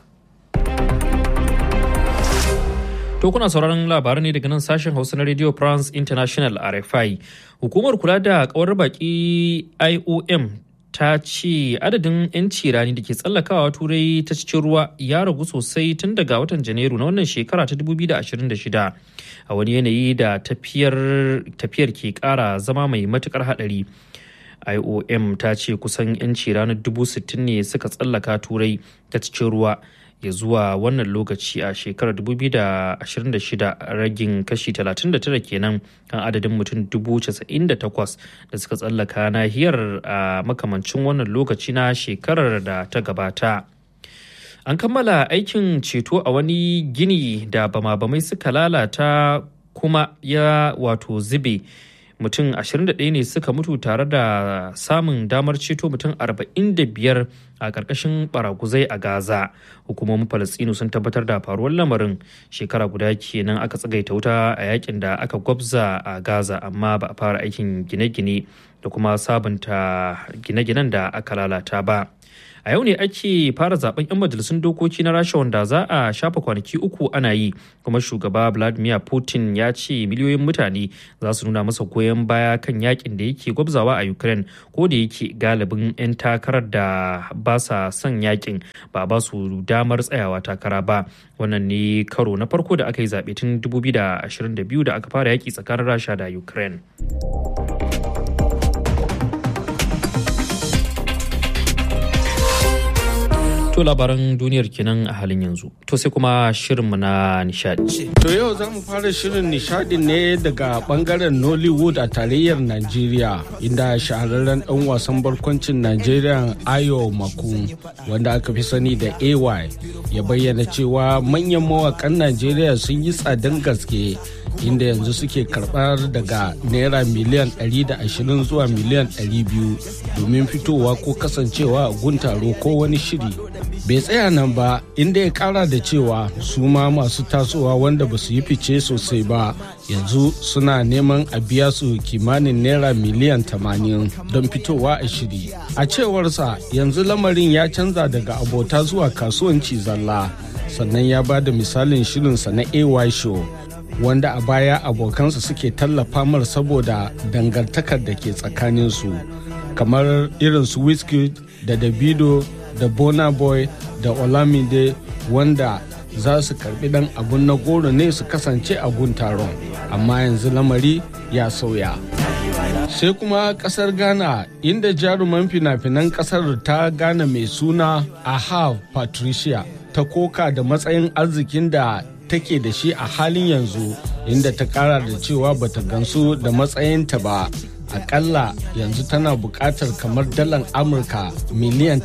to kuna sauraron labaran ne daga nan sashen hausa na radio france international rfi hukumar kula da kawar baki iom ta ce adadin 'yanci rani da ke tsallakawa turai ta cikin ruwa ya ragu sosai tun daga watan janairu na wannan shekara ta 2026 a wani yanayi da tafiyar ke kara zama mai matukar hadari iom ta ce kusan 'yanci ranar 60,000 ne suka tsallaka turai ta cikin ruwa ya zuwa wannan lokaci a shekarar 2026 ragin kashi 39 kenan kan adadin mutum 98,000 da suka tsallaka nahiyar a makamancin wannan lokaci na shekarar da ta gabata An kammala aikin ceto a wani gini da bama-bamai suka lalata kuma ya wato zube. Mutum 21 ne suka mutu tare da samun damar ceto mutum 45 a ƙarƙashin baraguzai a Gaza. Hukumomin Falasɗinu sun tabbatar da faruwar lamarin shekara guda kenan aka tsagaita wuta a yakin da aka gwabza a Gaza amma ba a fara aikin gine-gine da kuma sabunta gine-ginen da aka lalata ba. a yau ne ake fara zaben 'yan majalisun dokoki na rasha wanda za a shafa kwanaki uku ana yi kuma shugaba vladimir putin ya ce miliyoyin mutane za su nuna masa goyon baya kan yakin da yake gwabzawa a ukraine ko da yake galibin 'yan takarar da ba sa son yakin ba ba su damar tsayawa takara ba wannan ne karo na farko da aka yi zaɓe tun 2022 da aka fara yaki tsakanin rasha da ukraine To labaran duniyar kenan a halin yanzu. To sai kuma shirinmu na nishadi. To yau za mu fara shirin nishadi ne daga bangaren Nollywood a tarayyar Najeriya inda shahararren ɗan wasan barkwancin Najeriya Ayo Maku wanda aka fi sani da AY ya bayyana cewa manyan mawakan Najeriya sun yi tsadan gaske inda yanzu suke karɓar daga naira miliyan 120 zuwa miliyan 200 domin fitowa ko kasancewa a gun taro ko wani shiri bai tsaya nan ba inda ya kara da cewa su ma masu tasowa wanda ba su yi fice sosai ba yanzu suna neman a biya su kimanin naira miliyan 80 don fitowa a shiri a cewarsa yanzu lamarin ya canza daga abota zuwa kasuwanci zalla sannan ya ba da misalin shirinsa na ay show wanda a baya abokansa suke tallafa mar saboda dangantakar da ke tsakaninsu kamar irin su wizkid da davido da bona boy da olamide wanda za su karbi dan abun na goro ne su kasance a gun taron amma yanzu lamari ya sauya sai kuma kasar ghana inda jaruman fina-finan kasar ta ghana mai suna aha patricia ta koka da matsayin arzikin da take da shi a halin yanzu inda ta kara da cewa bata gansu da matsayinta ba akalla yanzu tana buƙatar kamar dalan amurka miliyan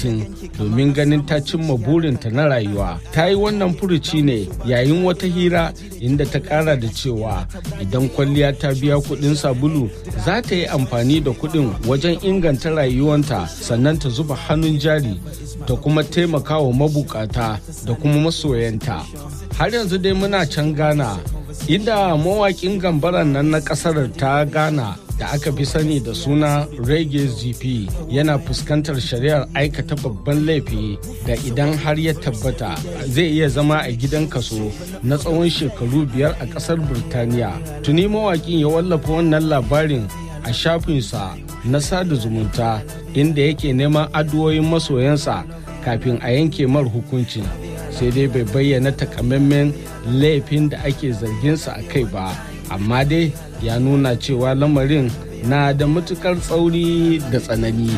30 domin ganin ta cimma burinta na rayuwa ta yi wannan furuci ne yayin wata hira inda ta ƙara da cewa idan kwalliya ta biya kuɗin sabulu za ta yi amfani da kuɗin wajen inganta rayuwanta sannan ta zuba hannun jari ta kuma taimaka wa mabukata da kuma masoyanta har yanzu dai muna can ghana inda mawaƙin gambaran nan na ƙasar ta ghana da aka fi sani da suna reggae gp yana fuskantar shari'ar aikata babban laifi da idan har ya tabbata zai iya zama a gidan kaso na tsawon shekaru biyar a kasar birtaniya tuni mawakin ya wallafa wannan labarin a shafinsa na sada zumunta inda yake neman addu'o'in masoyansa kafin a yanke mar hukuncin sai dai bai bayyana takamaiman laifin da ake zarginsa a kai ba amma dai ya nuna cewa lamarin na da matukar tsauri da tsanani.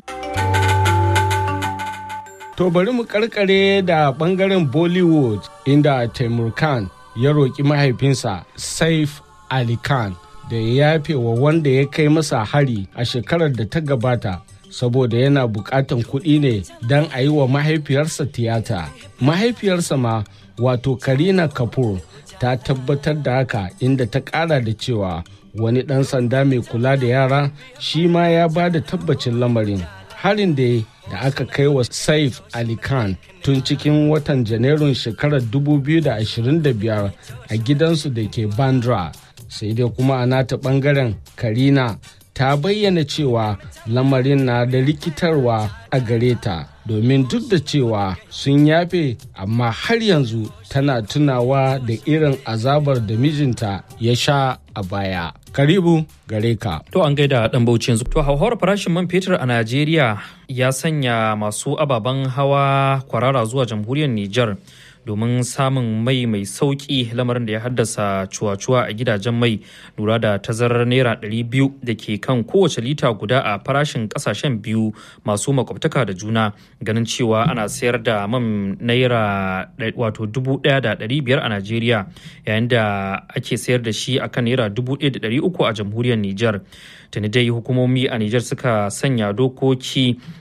To bari mu karkare da bangaren Bollywood inda Taimur Khan ya roƙi mahaifinsa Saif Ali Khan da ya yafe wa wanda ya kai masa hari a shekarar da ta gabata saboda yana buƙatan kuɗi ne don a yi wa mahaifiyarsa tiyata. Mahaifiyarsa ma wato Karina Kapoor ta tabbatar da haka inda ta ƙara da cewa wani ɗan sanda mai kula da yara shi ma ya ba da tabbacin lamarin harin da da aka kai wa saif ali khan tun cikin watan janairun shekarar 2025 a gidansu da ke bandra sai dai kuma a nata bangaren karina ta bayyana cewa lamarin na da rikitarwa a gare ta domin duk da cewa sun yafe amma har yanzu tana tunawa da irin azabar da mijinta ya sha a baya. Karibu gare ka. To an gaida dan bauchi yanzu. To hauhawar farashin man fetur a Najeriya ya sanya masu ababen hawa kwarara zuwa jamhuriyar Nijar. domin samun mai mai sauki lamarin da ya haddasa cuwa-cuwa a gidajen mai lura da tazarar naira 200 da ke kan kowace lita guda a farashin kasashen biyu masu makwabtaka da juna ganin cewa ana sayar da man naira wato 1,500 a najeriya yayin da ake sayar da shi akan naira 1,300 a jamhuriyar niger tuni dai hukumomi a niger suka sanya dokoki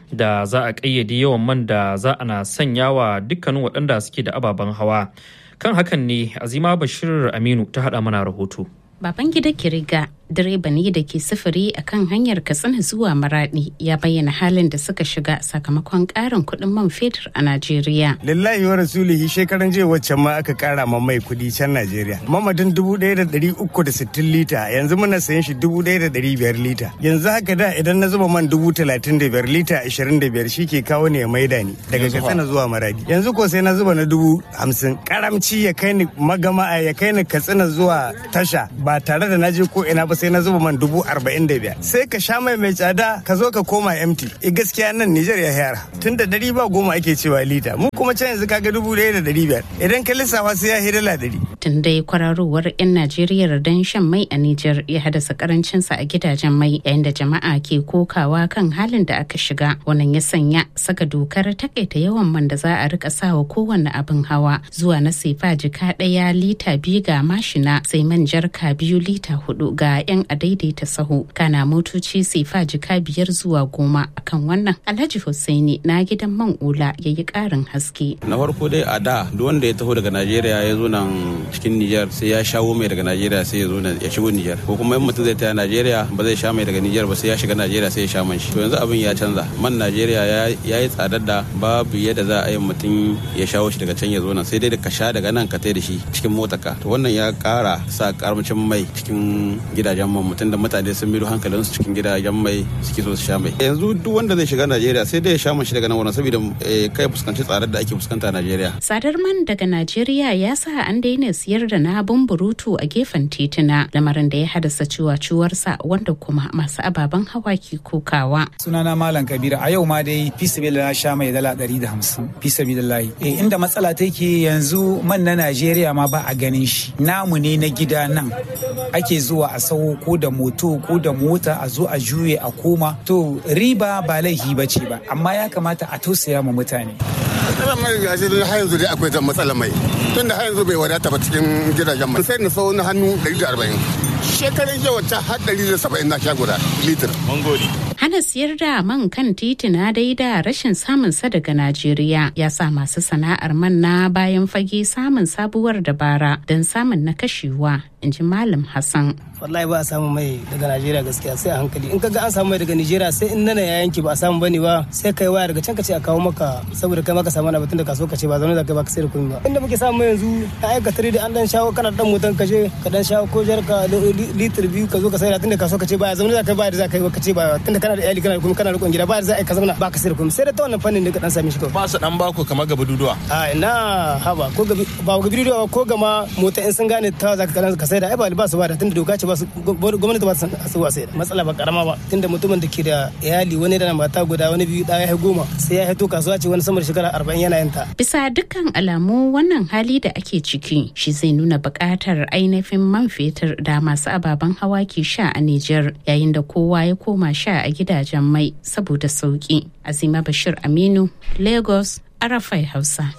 da za a ƙayyade yawan man da za ana sanya wa dukkanin waɗanda suke da ababen hawa kan hakan ne azima bashir aminu ta haɗa mana rahoto baban gida kiriga direba ne da ke sufuri a kan hanyar katsina zuwa maradi ya bayyana halin da suka shiga sakamakon karin kuɗin man fetur a najeriya lillahi wa rasulihi shekaran jiya wacce ma aka kara ma mai kuɗi can najeriya mamadin dubu ɗaya da ɗari uku da sittin lita yanzu muna sayan shi dubu ɗaya da ɗari biyar lita yanzu haka da idan na zuba man dubu talatin da biyar lita ashirin da biyar shi ke kawo ne ya maida ni daga katsina zuwa maradi yanzu ko sai na zuba na dubu hamsin karamci ya kai ni magama ya kai ni katsina zuwa tasha ba tare da na je ko ina ba sai na zuba man dubu arba'in da biyar sai ka sha mai mai tsada ka zo ka koma empty e gaskiya nan Nijar ya yara tun da dari ba goma ake cewa lita mu kuma can yanzu kaga dubu ɗaya da dari biyar idan ka lissafa sai ya hi dala dari. tun dai kwararowar 'yan Najeriya don shan mai a Nijar ya haddasa karancinsa a gidajen mai yayin da jama'a ke kokawa kan halin da aka shiga wannan ya sanya saka dokar takaita yawan man da za a rika sawa kowanne abin hawa zuwa na sefa jika ɗaya lita biyu ga mashina sai man jarka biyu lita hudu ga 'yan adaidaita sahu kana motoci sefa jika biyar zuwa goma akan wannan alhaji hussaini na gidan man ula ya yi karin haske na farko dai a da duk wanda ya taho daga najeriya ya zo nan cikin niger sai ya shawo mai daga najeriya sai ya zo ya shigo niger ko kuma in mutum zai taya najeriya ba zai sha mai daga niger ba sai ya shiga najeriya sai ya sha man shi to yanzu abin ya canza man najeriya ya yi tsadar da babu yadda za a yi mutum ya shawo shi daga can ya zo nan sai dai ka sha daga nan ka tai da shi cikin motarka to wannan ya kara sa karamcin mai cikin gidajen man mutum da mutane sun miro hankalin su cikin gidajen mai suke so su sha mai yanzu duk wanda zai shiga najeriya sai dai ya sha man shi daga nan wannan saboda kai fuskanci tsadar da ake fuskanta a najeriya tsadar man daga najeriya ya sa an daina siyar da na burutu a gefen tituna lamarin da ya haddasa ciwaciwarsa wanda kuma masu ababen hawa ke kokawa sunana malam kabira a yau ma dai fi na sha mai dala ɗari da hamsin fi sabilillahi eh inda matsala take yanzu man na najeriya ma ba a ganin shi namu ne na gida nan ake zuwa a sawo ko da moto ko da mota a zo a juye a koma to riba ba laifi ba ce ba amma ya kamata a tausaya ma mutane matsalar mai gashi har yanzu dai akwai ta matsalar mai tun da har yanzu bai wadata ba cikin gidajen mai sai na sau na hannu 140 shekarun jiya wata har 170 na sha guda litir mangoli hana siyar da man kan titina dai da rashin samun sa daga Najeriya ya sa masu sana'ar man na bayan fage samun sabuwar dabara don samun na kashewa in ji Malam Hassan. wallahi ba a samu mai daga Najeriya gaskiya sai a hankali in kaga an samu mai daga Najeriya sai in nana ya yanki ba a samu bane ba sai kai waya daga can ka ce a kawo maka saboda kai maka samu na batun da kaso ka ce ba zaune da kai ba ka sai da komai ba inda muke samu yanzu a aika tare da an dan shawo kana dan motan ka je ka dan shawo ko jar ka litir biyu ka zo ka sai da tunda kaso ka ce ba zaune da kai ba da za ka yi ka ce ba tunda kana da iyali kana da kuma kana rikon gida ba da za a yi ka zauna ba ka sai da komai sai da ta wannan fannin da ka dan sami shi kawai ba su dan bako kamar gaba duduwa a ina haba ko gabi ba gabi duduwa ko gama mota in sun gane ta za ka ka sai da ai ba ba su ba da tunda doka ce ba su gwamnati ba su wa sai da matsala ba karama ba tunda mutumin da ke da iyali wani da mata guda wani biyu ɗaya ya goma sai ya haito kasuwa ce wani sama da shekara arba'in yana yin ta. bisa dukkan alamu wannan hali da ake ciki shi zai nuna buƙatar ainihin man fetur da masu ababen hawa ke sha a Nijar yayin da kowa ya koma sha a gidajen mai saboda sauki azima bashir aminu lagos arafai hausa.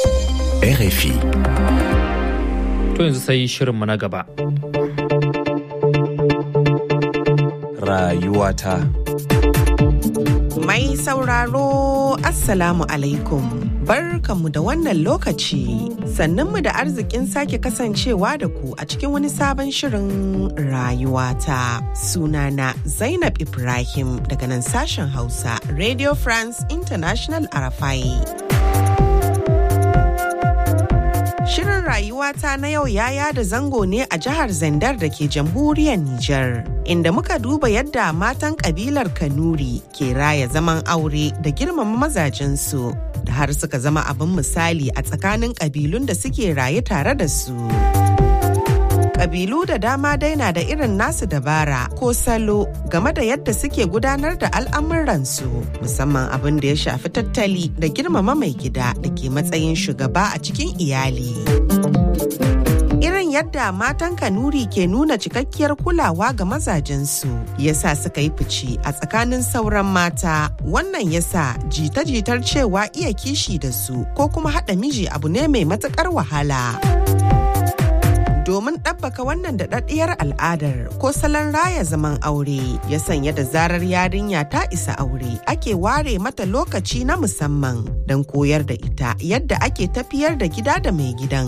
RFI. To yanzu sai shirinmu na gaba. Rayuwata. Mai sauraro Assalamu alaikum. Barkanmu da wannan lokaci. Sannanmu da arzikin sake kasancewa da ku a cikin wani sabon shirin rayuwata. Sunana Zainab Ibrahim daga nan sashen Hausa Radio France International Arafai. Shirin rayuwata na yau ya yada zango ne a jihar Zandar da ke jamhuriyar Nijar, inda muka duba yadda matan kabilar Kanuri ke raya zaman aure da girmama mazajensu, da har suka zama abin misali a tsakanin kabilun da suke raye tare da su. Kabilu da dama dai na da irin nasu dabara ko salo game da yadda suke gudanar da al'amuransu musamman abin da ya shafi tattali da girmama mai gida da ke matsayin shugaba a cikin iyali. Irin yadda matan Kanuri ke nuna cikakkiyar kulawa ga mazajensu yasa suka yi fici a tsakanin sauran mata wannan yasa jita-jitar cewa iya kishi da su ko kuma haɗa miji abu ne mai matuƙar wahala. domin ɗabbaka wannan daɗaɗɗiyar al'adar ko salon raya zaman aure ya sanya da zarar yarinya ta isa aure ake ware mata lokaci na musamman don koyar da ita yadda ake tafiyar da gida da mai gidan.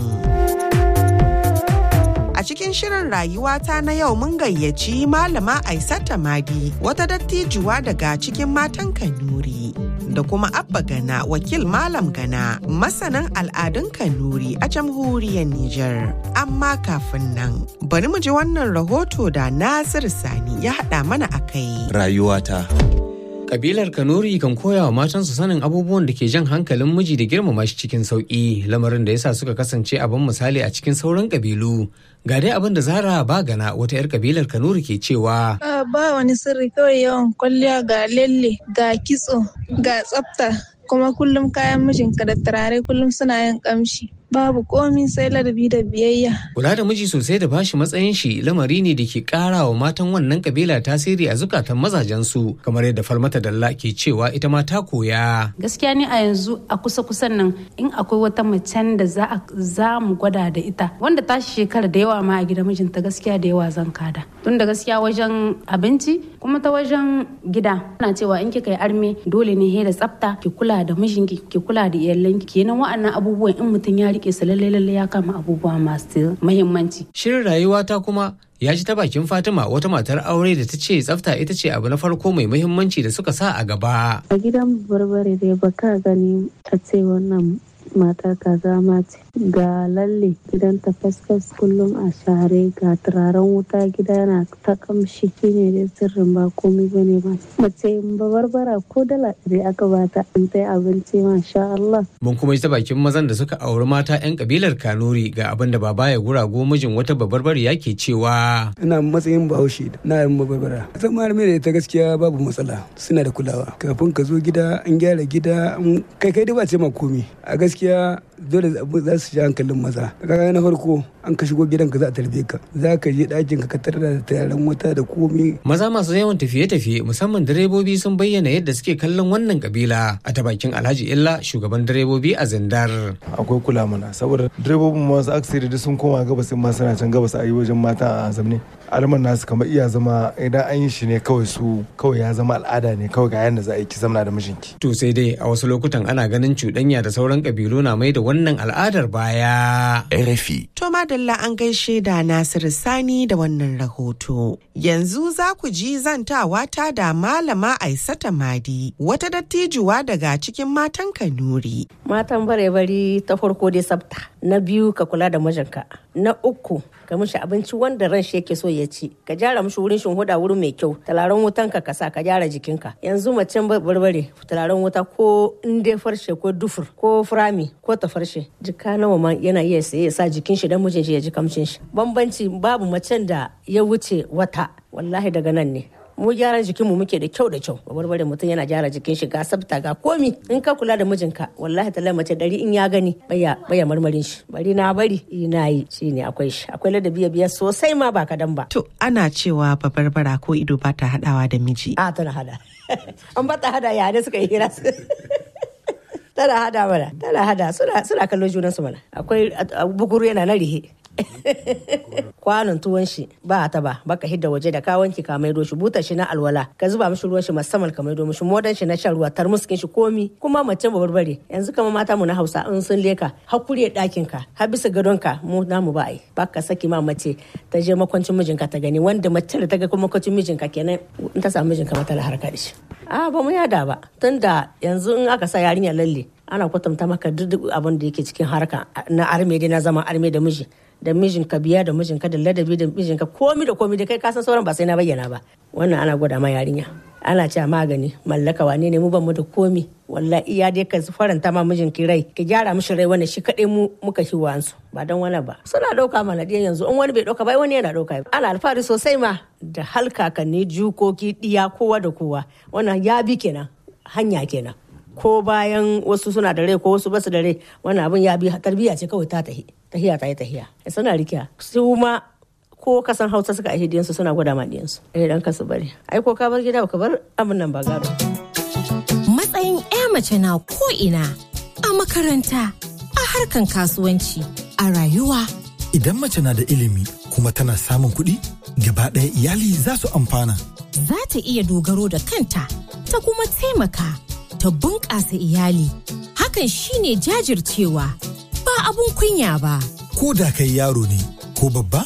A cikin shirin rayuwata na yau mun gayyaci Malama Aisata Madi wata dattijuwa daga cikin matan Kanuri. Da kuma Abba Gana wakil Malam Gana masanin al'adun Kanuri a jamhuriyar Nijar. Amma kafin nan bari mu ji wannan rahoto da Nasir Sani ya haɗa mana a kai. Rayuwata. Kabilar Kanuri kan koya wa matansu sanin abubuwan da ke jan hankalin miji da girmama shi cikin sauƙi lamarin da yasa suka kasance abin misali a cikin sauran kabilu. Ga dai abin da Zara Bagana wata 'yar kabilar Kanuri ke cewa. Ba wani sirri kawai yawan kwalliya ga lalle ga kitso ga tsafta kuma kullum kayan mijinka da turare kullum suna yin kamshi. babu komi sai ladabi da biyayya. Kula da miji sosai da bashi matsayin shi lamari ne da ke kara wa matan wannan kabila tasiri a zukatan mazajensu kamar yadda Falmata Dalla ke cewa ita ma ta koya. Gaskiya ne a yanzu a kusa kusan nan in akwai wata macen da za za mu gwada da ita wanda ta shekara da yawa ma a gidan mijinta gaskiya da yawa zan kada. Tun da gaskiya wajen abinci kuma ta wajen gida ana cewa in kika yi arme dole ne he da tsafta ki kula da mijinki ki kula da iyalanki kenan wa'annan abubuwan in mutum ya rike su lalle lalle ya kama abubuwa masu mahimmanci. Shirin rayuwa ta kuma ya ji ta bakin Fatima wata matar aure da ta ce tsafta ita ce abu na farko mai muhimmanci da suka sa a gaba. A gidan barbare dai baka gani a ce wannan matar kaza ma ce ga lalle gidan ta fasfas kullum a share ga turaren wuta gida yana ta kamshi shine dai sirrin ba komai bane ba mace barbara ko dala ɗari aka bata in ta abinci masha Allah. Mun kuma ji ta bakin mazan da suka auri mata 'yan kabilar Kanuri ga abin da baba ya gurago mijin wata babarbari yake cewa. Ina matsayin bahaushe na yin babarbara. Zan ma da ita gaskiya babu matsala suna da kulawa. Kafin ka zo gida an gyara gida kai kai dai ba ce ma komi. A gaskiya dole za su ji hankalin maza kaga na farko an ka shigo gidanka za a tarbe ka za ka je ɗakin ka tarar da tayaran wuta da komi maza masu yawan tafiye-tafiye musamman direbobi sun bayyana yadda suke kallon wannan kabila a ta bakin alhaji illa shugaban direbobi a zindar akwai kula mana saboda direbobin masu aksiri da sun koma gabas in ma suna can gabas a yi wajen mata a zamne alman nasu kamar iya zama idan an yi shi ne kawai su kawai ya zama al'ada ne kawai ga yadda za a yi ki zamna da mijinki to sai dai a wasu lokutan ana ganin cuɗanya da sauran kabilu na mai da wannan al'adar baya. RFI. To madalla an gaishe da Nasiru Sani da wannan rahoto. Yanzu za ku ji zantawa ta da Malama Aisata Madi, wata dattijuwa daga cikin matan Kanuri. Matan bare-bari ta farko dai sabta, na biyu ka kula da mijinka, na uku ka mishi abinci wanda ran shi yake so ya ci ka gyara mishi wurin shin huda wurin mai kyau talaran wutan ka kasa ka gyara jikinka yanzu macen barbare talaran wuta ko in dai farshe ko dufur ko furami ko ta farshe jika nawa ma yana iya saye ya sa jikin shi dan mijin shi ya ji kamshin shi bambanci babu macen da ya wuce wata wallahi daga nan ne mu gyaran jikinmu muke da kyau da kyau barbare mutum yana gyara jikin shi ga sabta ga komi in ka kula da mijinka wallahi ta mace dari in ya gani baya baya marmarin shi bari na bari ina yi shine akwai shi akwai ladabi biya sosai ma ba kadan ba to ana cewa babarbara ko ido ba ta hadawa da miji a tana hada an ba ta hada ya ne suka yi hira tana hada mana tana hada suna suna kallon junan su mana akwai bukuru yana na rihe kwanon tuwon shi ba ta ba baka hidda waje da ka wanki ka maido shi butar shi na alwala ka zuba mishi ruwan shi musamman ka maido mishi modan shi na shan ruwa tarmuskin shi komi kuma mace ba barbare yanzu kama mata mu na Hausa in sun leka hakuri dakin ka har bisa gadon ka mu namu ba ai baka saki ma mace ta je makwancin mijinka ta gani wanda mace da ta ga kuma makwancin mijinka kenan in ta samu mijinka mata harka da shi a ba mu yada ba tunda yanzu in aka sa yarinya lalle ana kwatanta maka duk abin da yake cikin harka na arme dai na zama arme da miji da mijinka biya da mijinka da ladabi da mijinka komi da komi da kai kasan sauran ba sai na bayyana ba wannan ana gwada ma yarinya ana cewa magani mallaka wane ne mu ban mu da komi wallahi iya dai ka faranta ma mijinki rai ki gyara mishi rai wannan shi kadai mu muka shi wansu ba dan wani ba suna dauka mana diyan yanzu in wani bai dauka ba wani yana dauka ana alfahari sosai ma da halkakanni jukoki diya kowa da kowa wannan ya bi kenan hanya kenan ko bayan wasu suna da rai ko wasu basu da rai wannan abin ya bi tarbiyya ce kawai ta tahi tahiya ta yi tahiya suna rikiya su ma ko kasan hausa suka aihe diyansu suna gwada ma diyansu eh dan ka su bari ai ko ka bar gida ka bar abin nan ba gado matsayin ya mace na ko ina a makaranta a harkan kasuwanci a rayuwa Idan mace na da ilimi kuma tana samun kuɗi, gaba ɗaya iyali za su amfana. Za ta iya dogaro da kanta, ta kuma taimaka, ta bunƙasa iyali. Hakan shine jajircewa, ba abun kunya ba. Ko da kai yaro ne ko babba,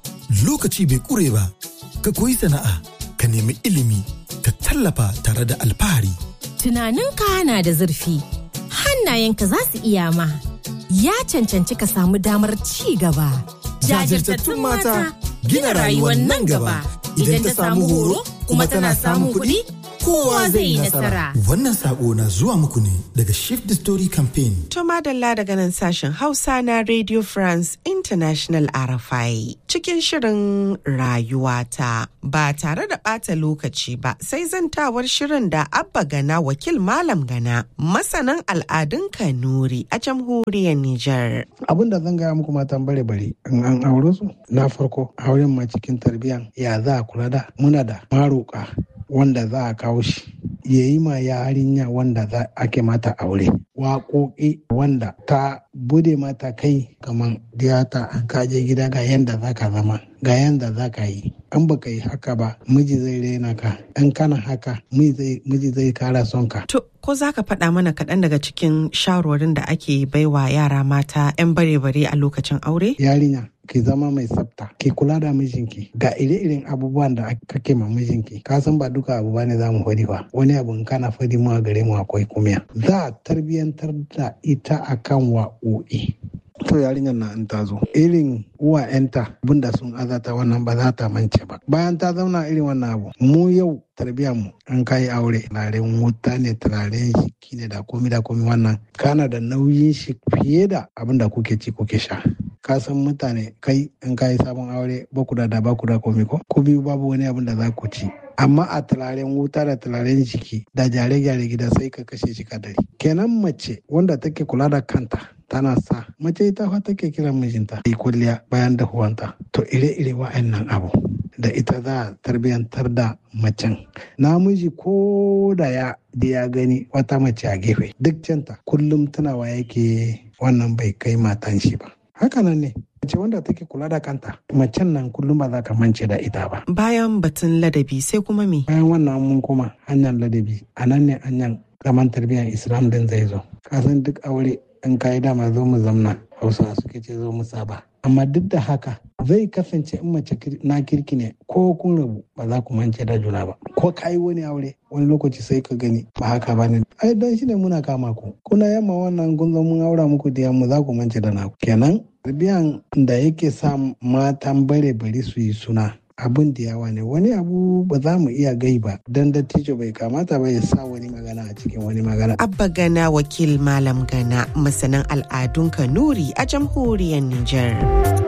lokaci bai ƙure ba, ka koyi sana'a, ka nemi ilimi, ka tallafa tare da alfahari. Tunaninka na da zurfi, hannayenka za su iya ma. Ya cancanci ka samu damar ci gaba. Jajirtattun mata gina rayuwar nan gaba. Idan ta samu horo kuma tana samun kuɗi, kowa zai yi nasara. Wannan sako na zuwa muku ne daga Shift the Story Campaign. To madalla daga nan sashen Hausa na Radio France International RFI cikin shirin rayuwata ba tare da ɓata lokaci ba sai zantawar shirin da Abba Gana wakil Malam Gana masanan al'adun Kanuri a jamhuriyar Nijar. Abin da zan gaya muku matan bare bare in an aure su na farko auren ma cikin tarbiyyan ya za a kula da muna da maroka wanda za a kawo shi ya yi ma yarinya wanda za ake mata aure waƙoƙi wanda ta bude mata kai kamar diyata an kaje gida ga yanda za ka zama ga yanda za ka yi an baka yi haka ba miji zai rena ka in kana haka miji zai kara son ka To, ko za ka faɗa mana kaɗan daga cikin shawarwarin da ake baiwa yara mata 'yan bare-bare a lokacin aure? yarinya ki zama mai tsafta ki kula da mijinki ga ire-iren abubuwan da kake ma mijinki ka san ba duka abu bane za mu faɗi ba wani abu in kana faɗi mu a gare mu akwai kumiya za a tarbiyyantar da ita akan wa'o'i to yarinyar na in ta zo irin uwa yanta abinda sun azata wannan ba za ta mance ba bayan ta zauna irin wannan abu mu yau tarbiyyar mu an kai aure turaren wuta ne turaren shiki ne da komi da komi wannan kana da nauyin shi fiye da abin da kuke ci kuke sha ka san mutane kai in ka yi sabon aure ba ku da da ba ku da komi ko ko biyu babu wani abin da za ku ci amma a turaren wuta da turaren jiki da gyare-gyare gida sai ka kashe shi kadari kenan mace wanda take kula da kanta tana sa mace ita fa take kiran mijinta yi kulliya bayan dahuwanta to ire-ire wa'annan abu da ita za a tarbiyantar da macen namiji ko da ya da ya gani wata mace a gefe duk canta kullum tunawa yake wannan bai kai matan shi ba hakanan ne mace wanda take kula da kanta macen nan kullum ba za ka mance da ita ba Bayan batun ladabi sai kuma me? bayan wannan mun koma hanyar ladabi a nan ne hanyar zaman tarbiyyar islam din zai zo kasan duk aure in ka yi dama zo mu zamna hausa suke ce zo mu saba amma duk da haka zai kasance in mace na kirki ne ko kun rabu ba za ku mance da juna ba ko ka yi wani aure wani lokaci sai ka gani ba haka ba ne ai don shi ne muna kama ku kuna yamma wannan kun zo mun aura muku da yamma za ku mance da naku kenan tarbiyan da yake sa matan bare bari su yi suna abin da yawa ne wani abu ba za mu iya gai ba don dattijo bai kamata ba ya sa wani magana a cikin wani magana Abba Gana wakil Malam Gana masanin al'adun Kanuri a jamhuriyar Nijar.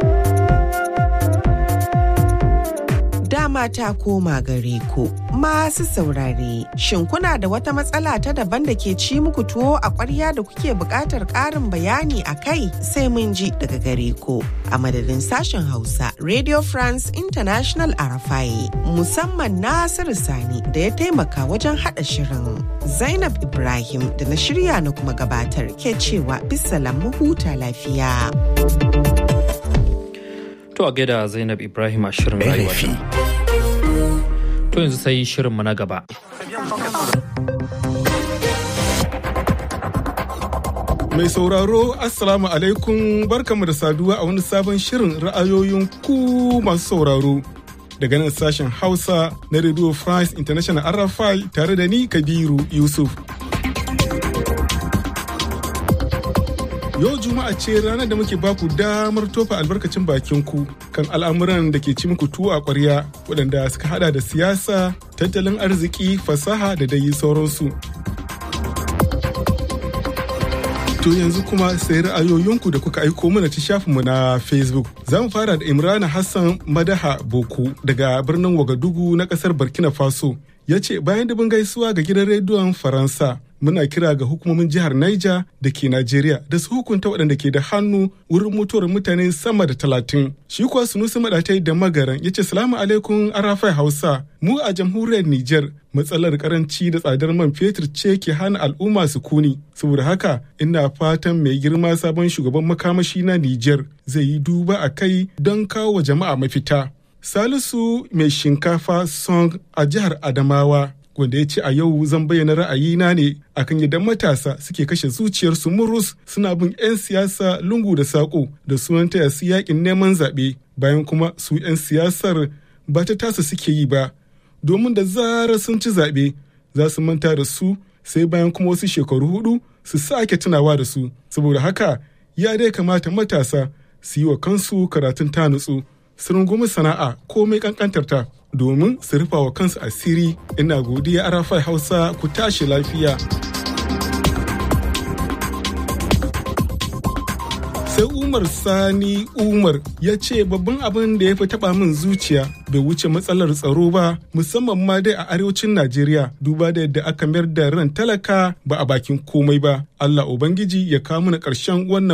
Dama ta koma gare ku masu saurare shin kuna da wata matsala ta daban da ke ci muku tuwo a ƙwarya da kuke buƙatar ƙarin bayani a kai sai mun ji daga gare ku a madadin sashen Hausa Radio France International Arafai musamman Nasiru Sani da ya taimaka wajen haɗa shirin Zainab Ibrahim da na shirya na kuma gabatar ke cewa bisalam mu huta lafiya. To a gaida Zainab Ibrahim a shirin rayuwa. To yanzu sai shirinmu na gaba. Mai sauraro Assalamu alaikum barkamu da saduwa a wani sabon shirin ra'ayoyin ku masu sauraro. Daga nan sashen Hausa na Radio France International RFI tare da ni Kabiru Yusuf. Yau Juma'a ce ranar da muke baku damar tofa albarkacin bakin ku kan al'amuran da ke ci muku tuwo a ƙwarya waɗanda suka hada da siyasa, tattalin arziki, fasaha da dai sauransu. To yanzu kuma sai ra'ayoyinku da kuka aiko mana ta shafinmu na Facebook. Za mu fara da Imrana Hassan Madaha Boku daga birnin Wagadugu na ƙasar Burkina Faso. Ya ce bayan dubin gaisuwa ga gidan rediyon Faransa muna kira ga hukumomin jihar Niger da ke Najeriya da su hukunta waɗanda ke da hannu wurin mutuwar mutane sama da talatin. Shi kuwa Sunusi Maɗatai da Magaran ya ce salamu alaikum arafai Hausa mu a jamhuriyar Niger matsalar karanci da tsadar man fetur ce ke hana al'umma su kuni. Saboda haka ina fatan mai girma sabon shugaban makamashi na Niger zai yi duba a kai don kawo wa jama'a mafita. Salisu mai shinkafa song a jihar Adamawa wanda ya ce a yau zan bayyana ra'ayina ne akan yadda matasa suke kashe zuciyarsu murus suna bin 'yan siyasa lungu da saƙo da sunan taya su yakin neman zaɓe bayan kuma su 'yan siyasar ba ta tasa suke yi ba domin da zarar sun ci zaɓe za su manta da su sai bayan kuma wasu shekaru hudu su sake tunawa da su saboda haka ya dai kamata matasa su yi wa kansu karatun ta nutsu su rungumi sana'a komai kankantar ta domin su rufa wa kansu asiri ina godiya arafai hausa ku tashi lafiya sai umar sani umar ya ce babban abin da ya fi taba min zuciya bai wuce matsalar tsaro ba musamman ma dai a arewacin najeriya duba da yadda aka mayar da ran talaka ba a bakin komai ba allah ubangiji ya kawo mana ƙarshen wannan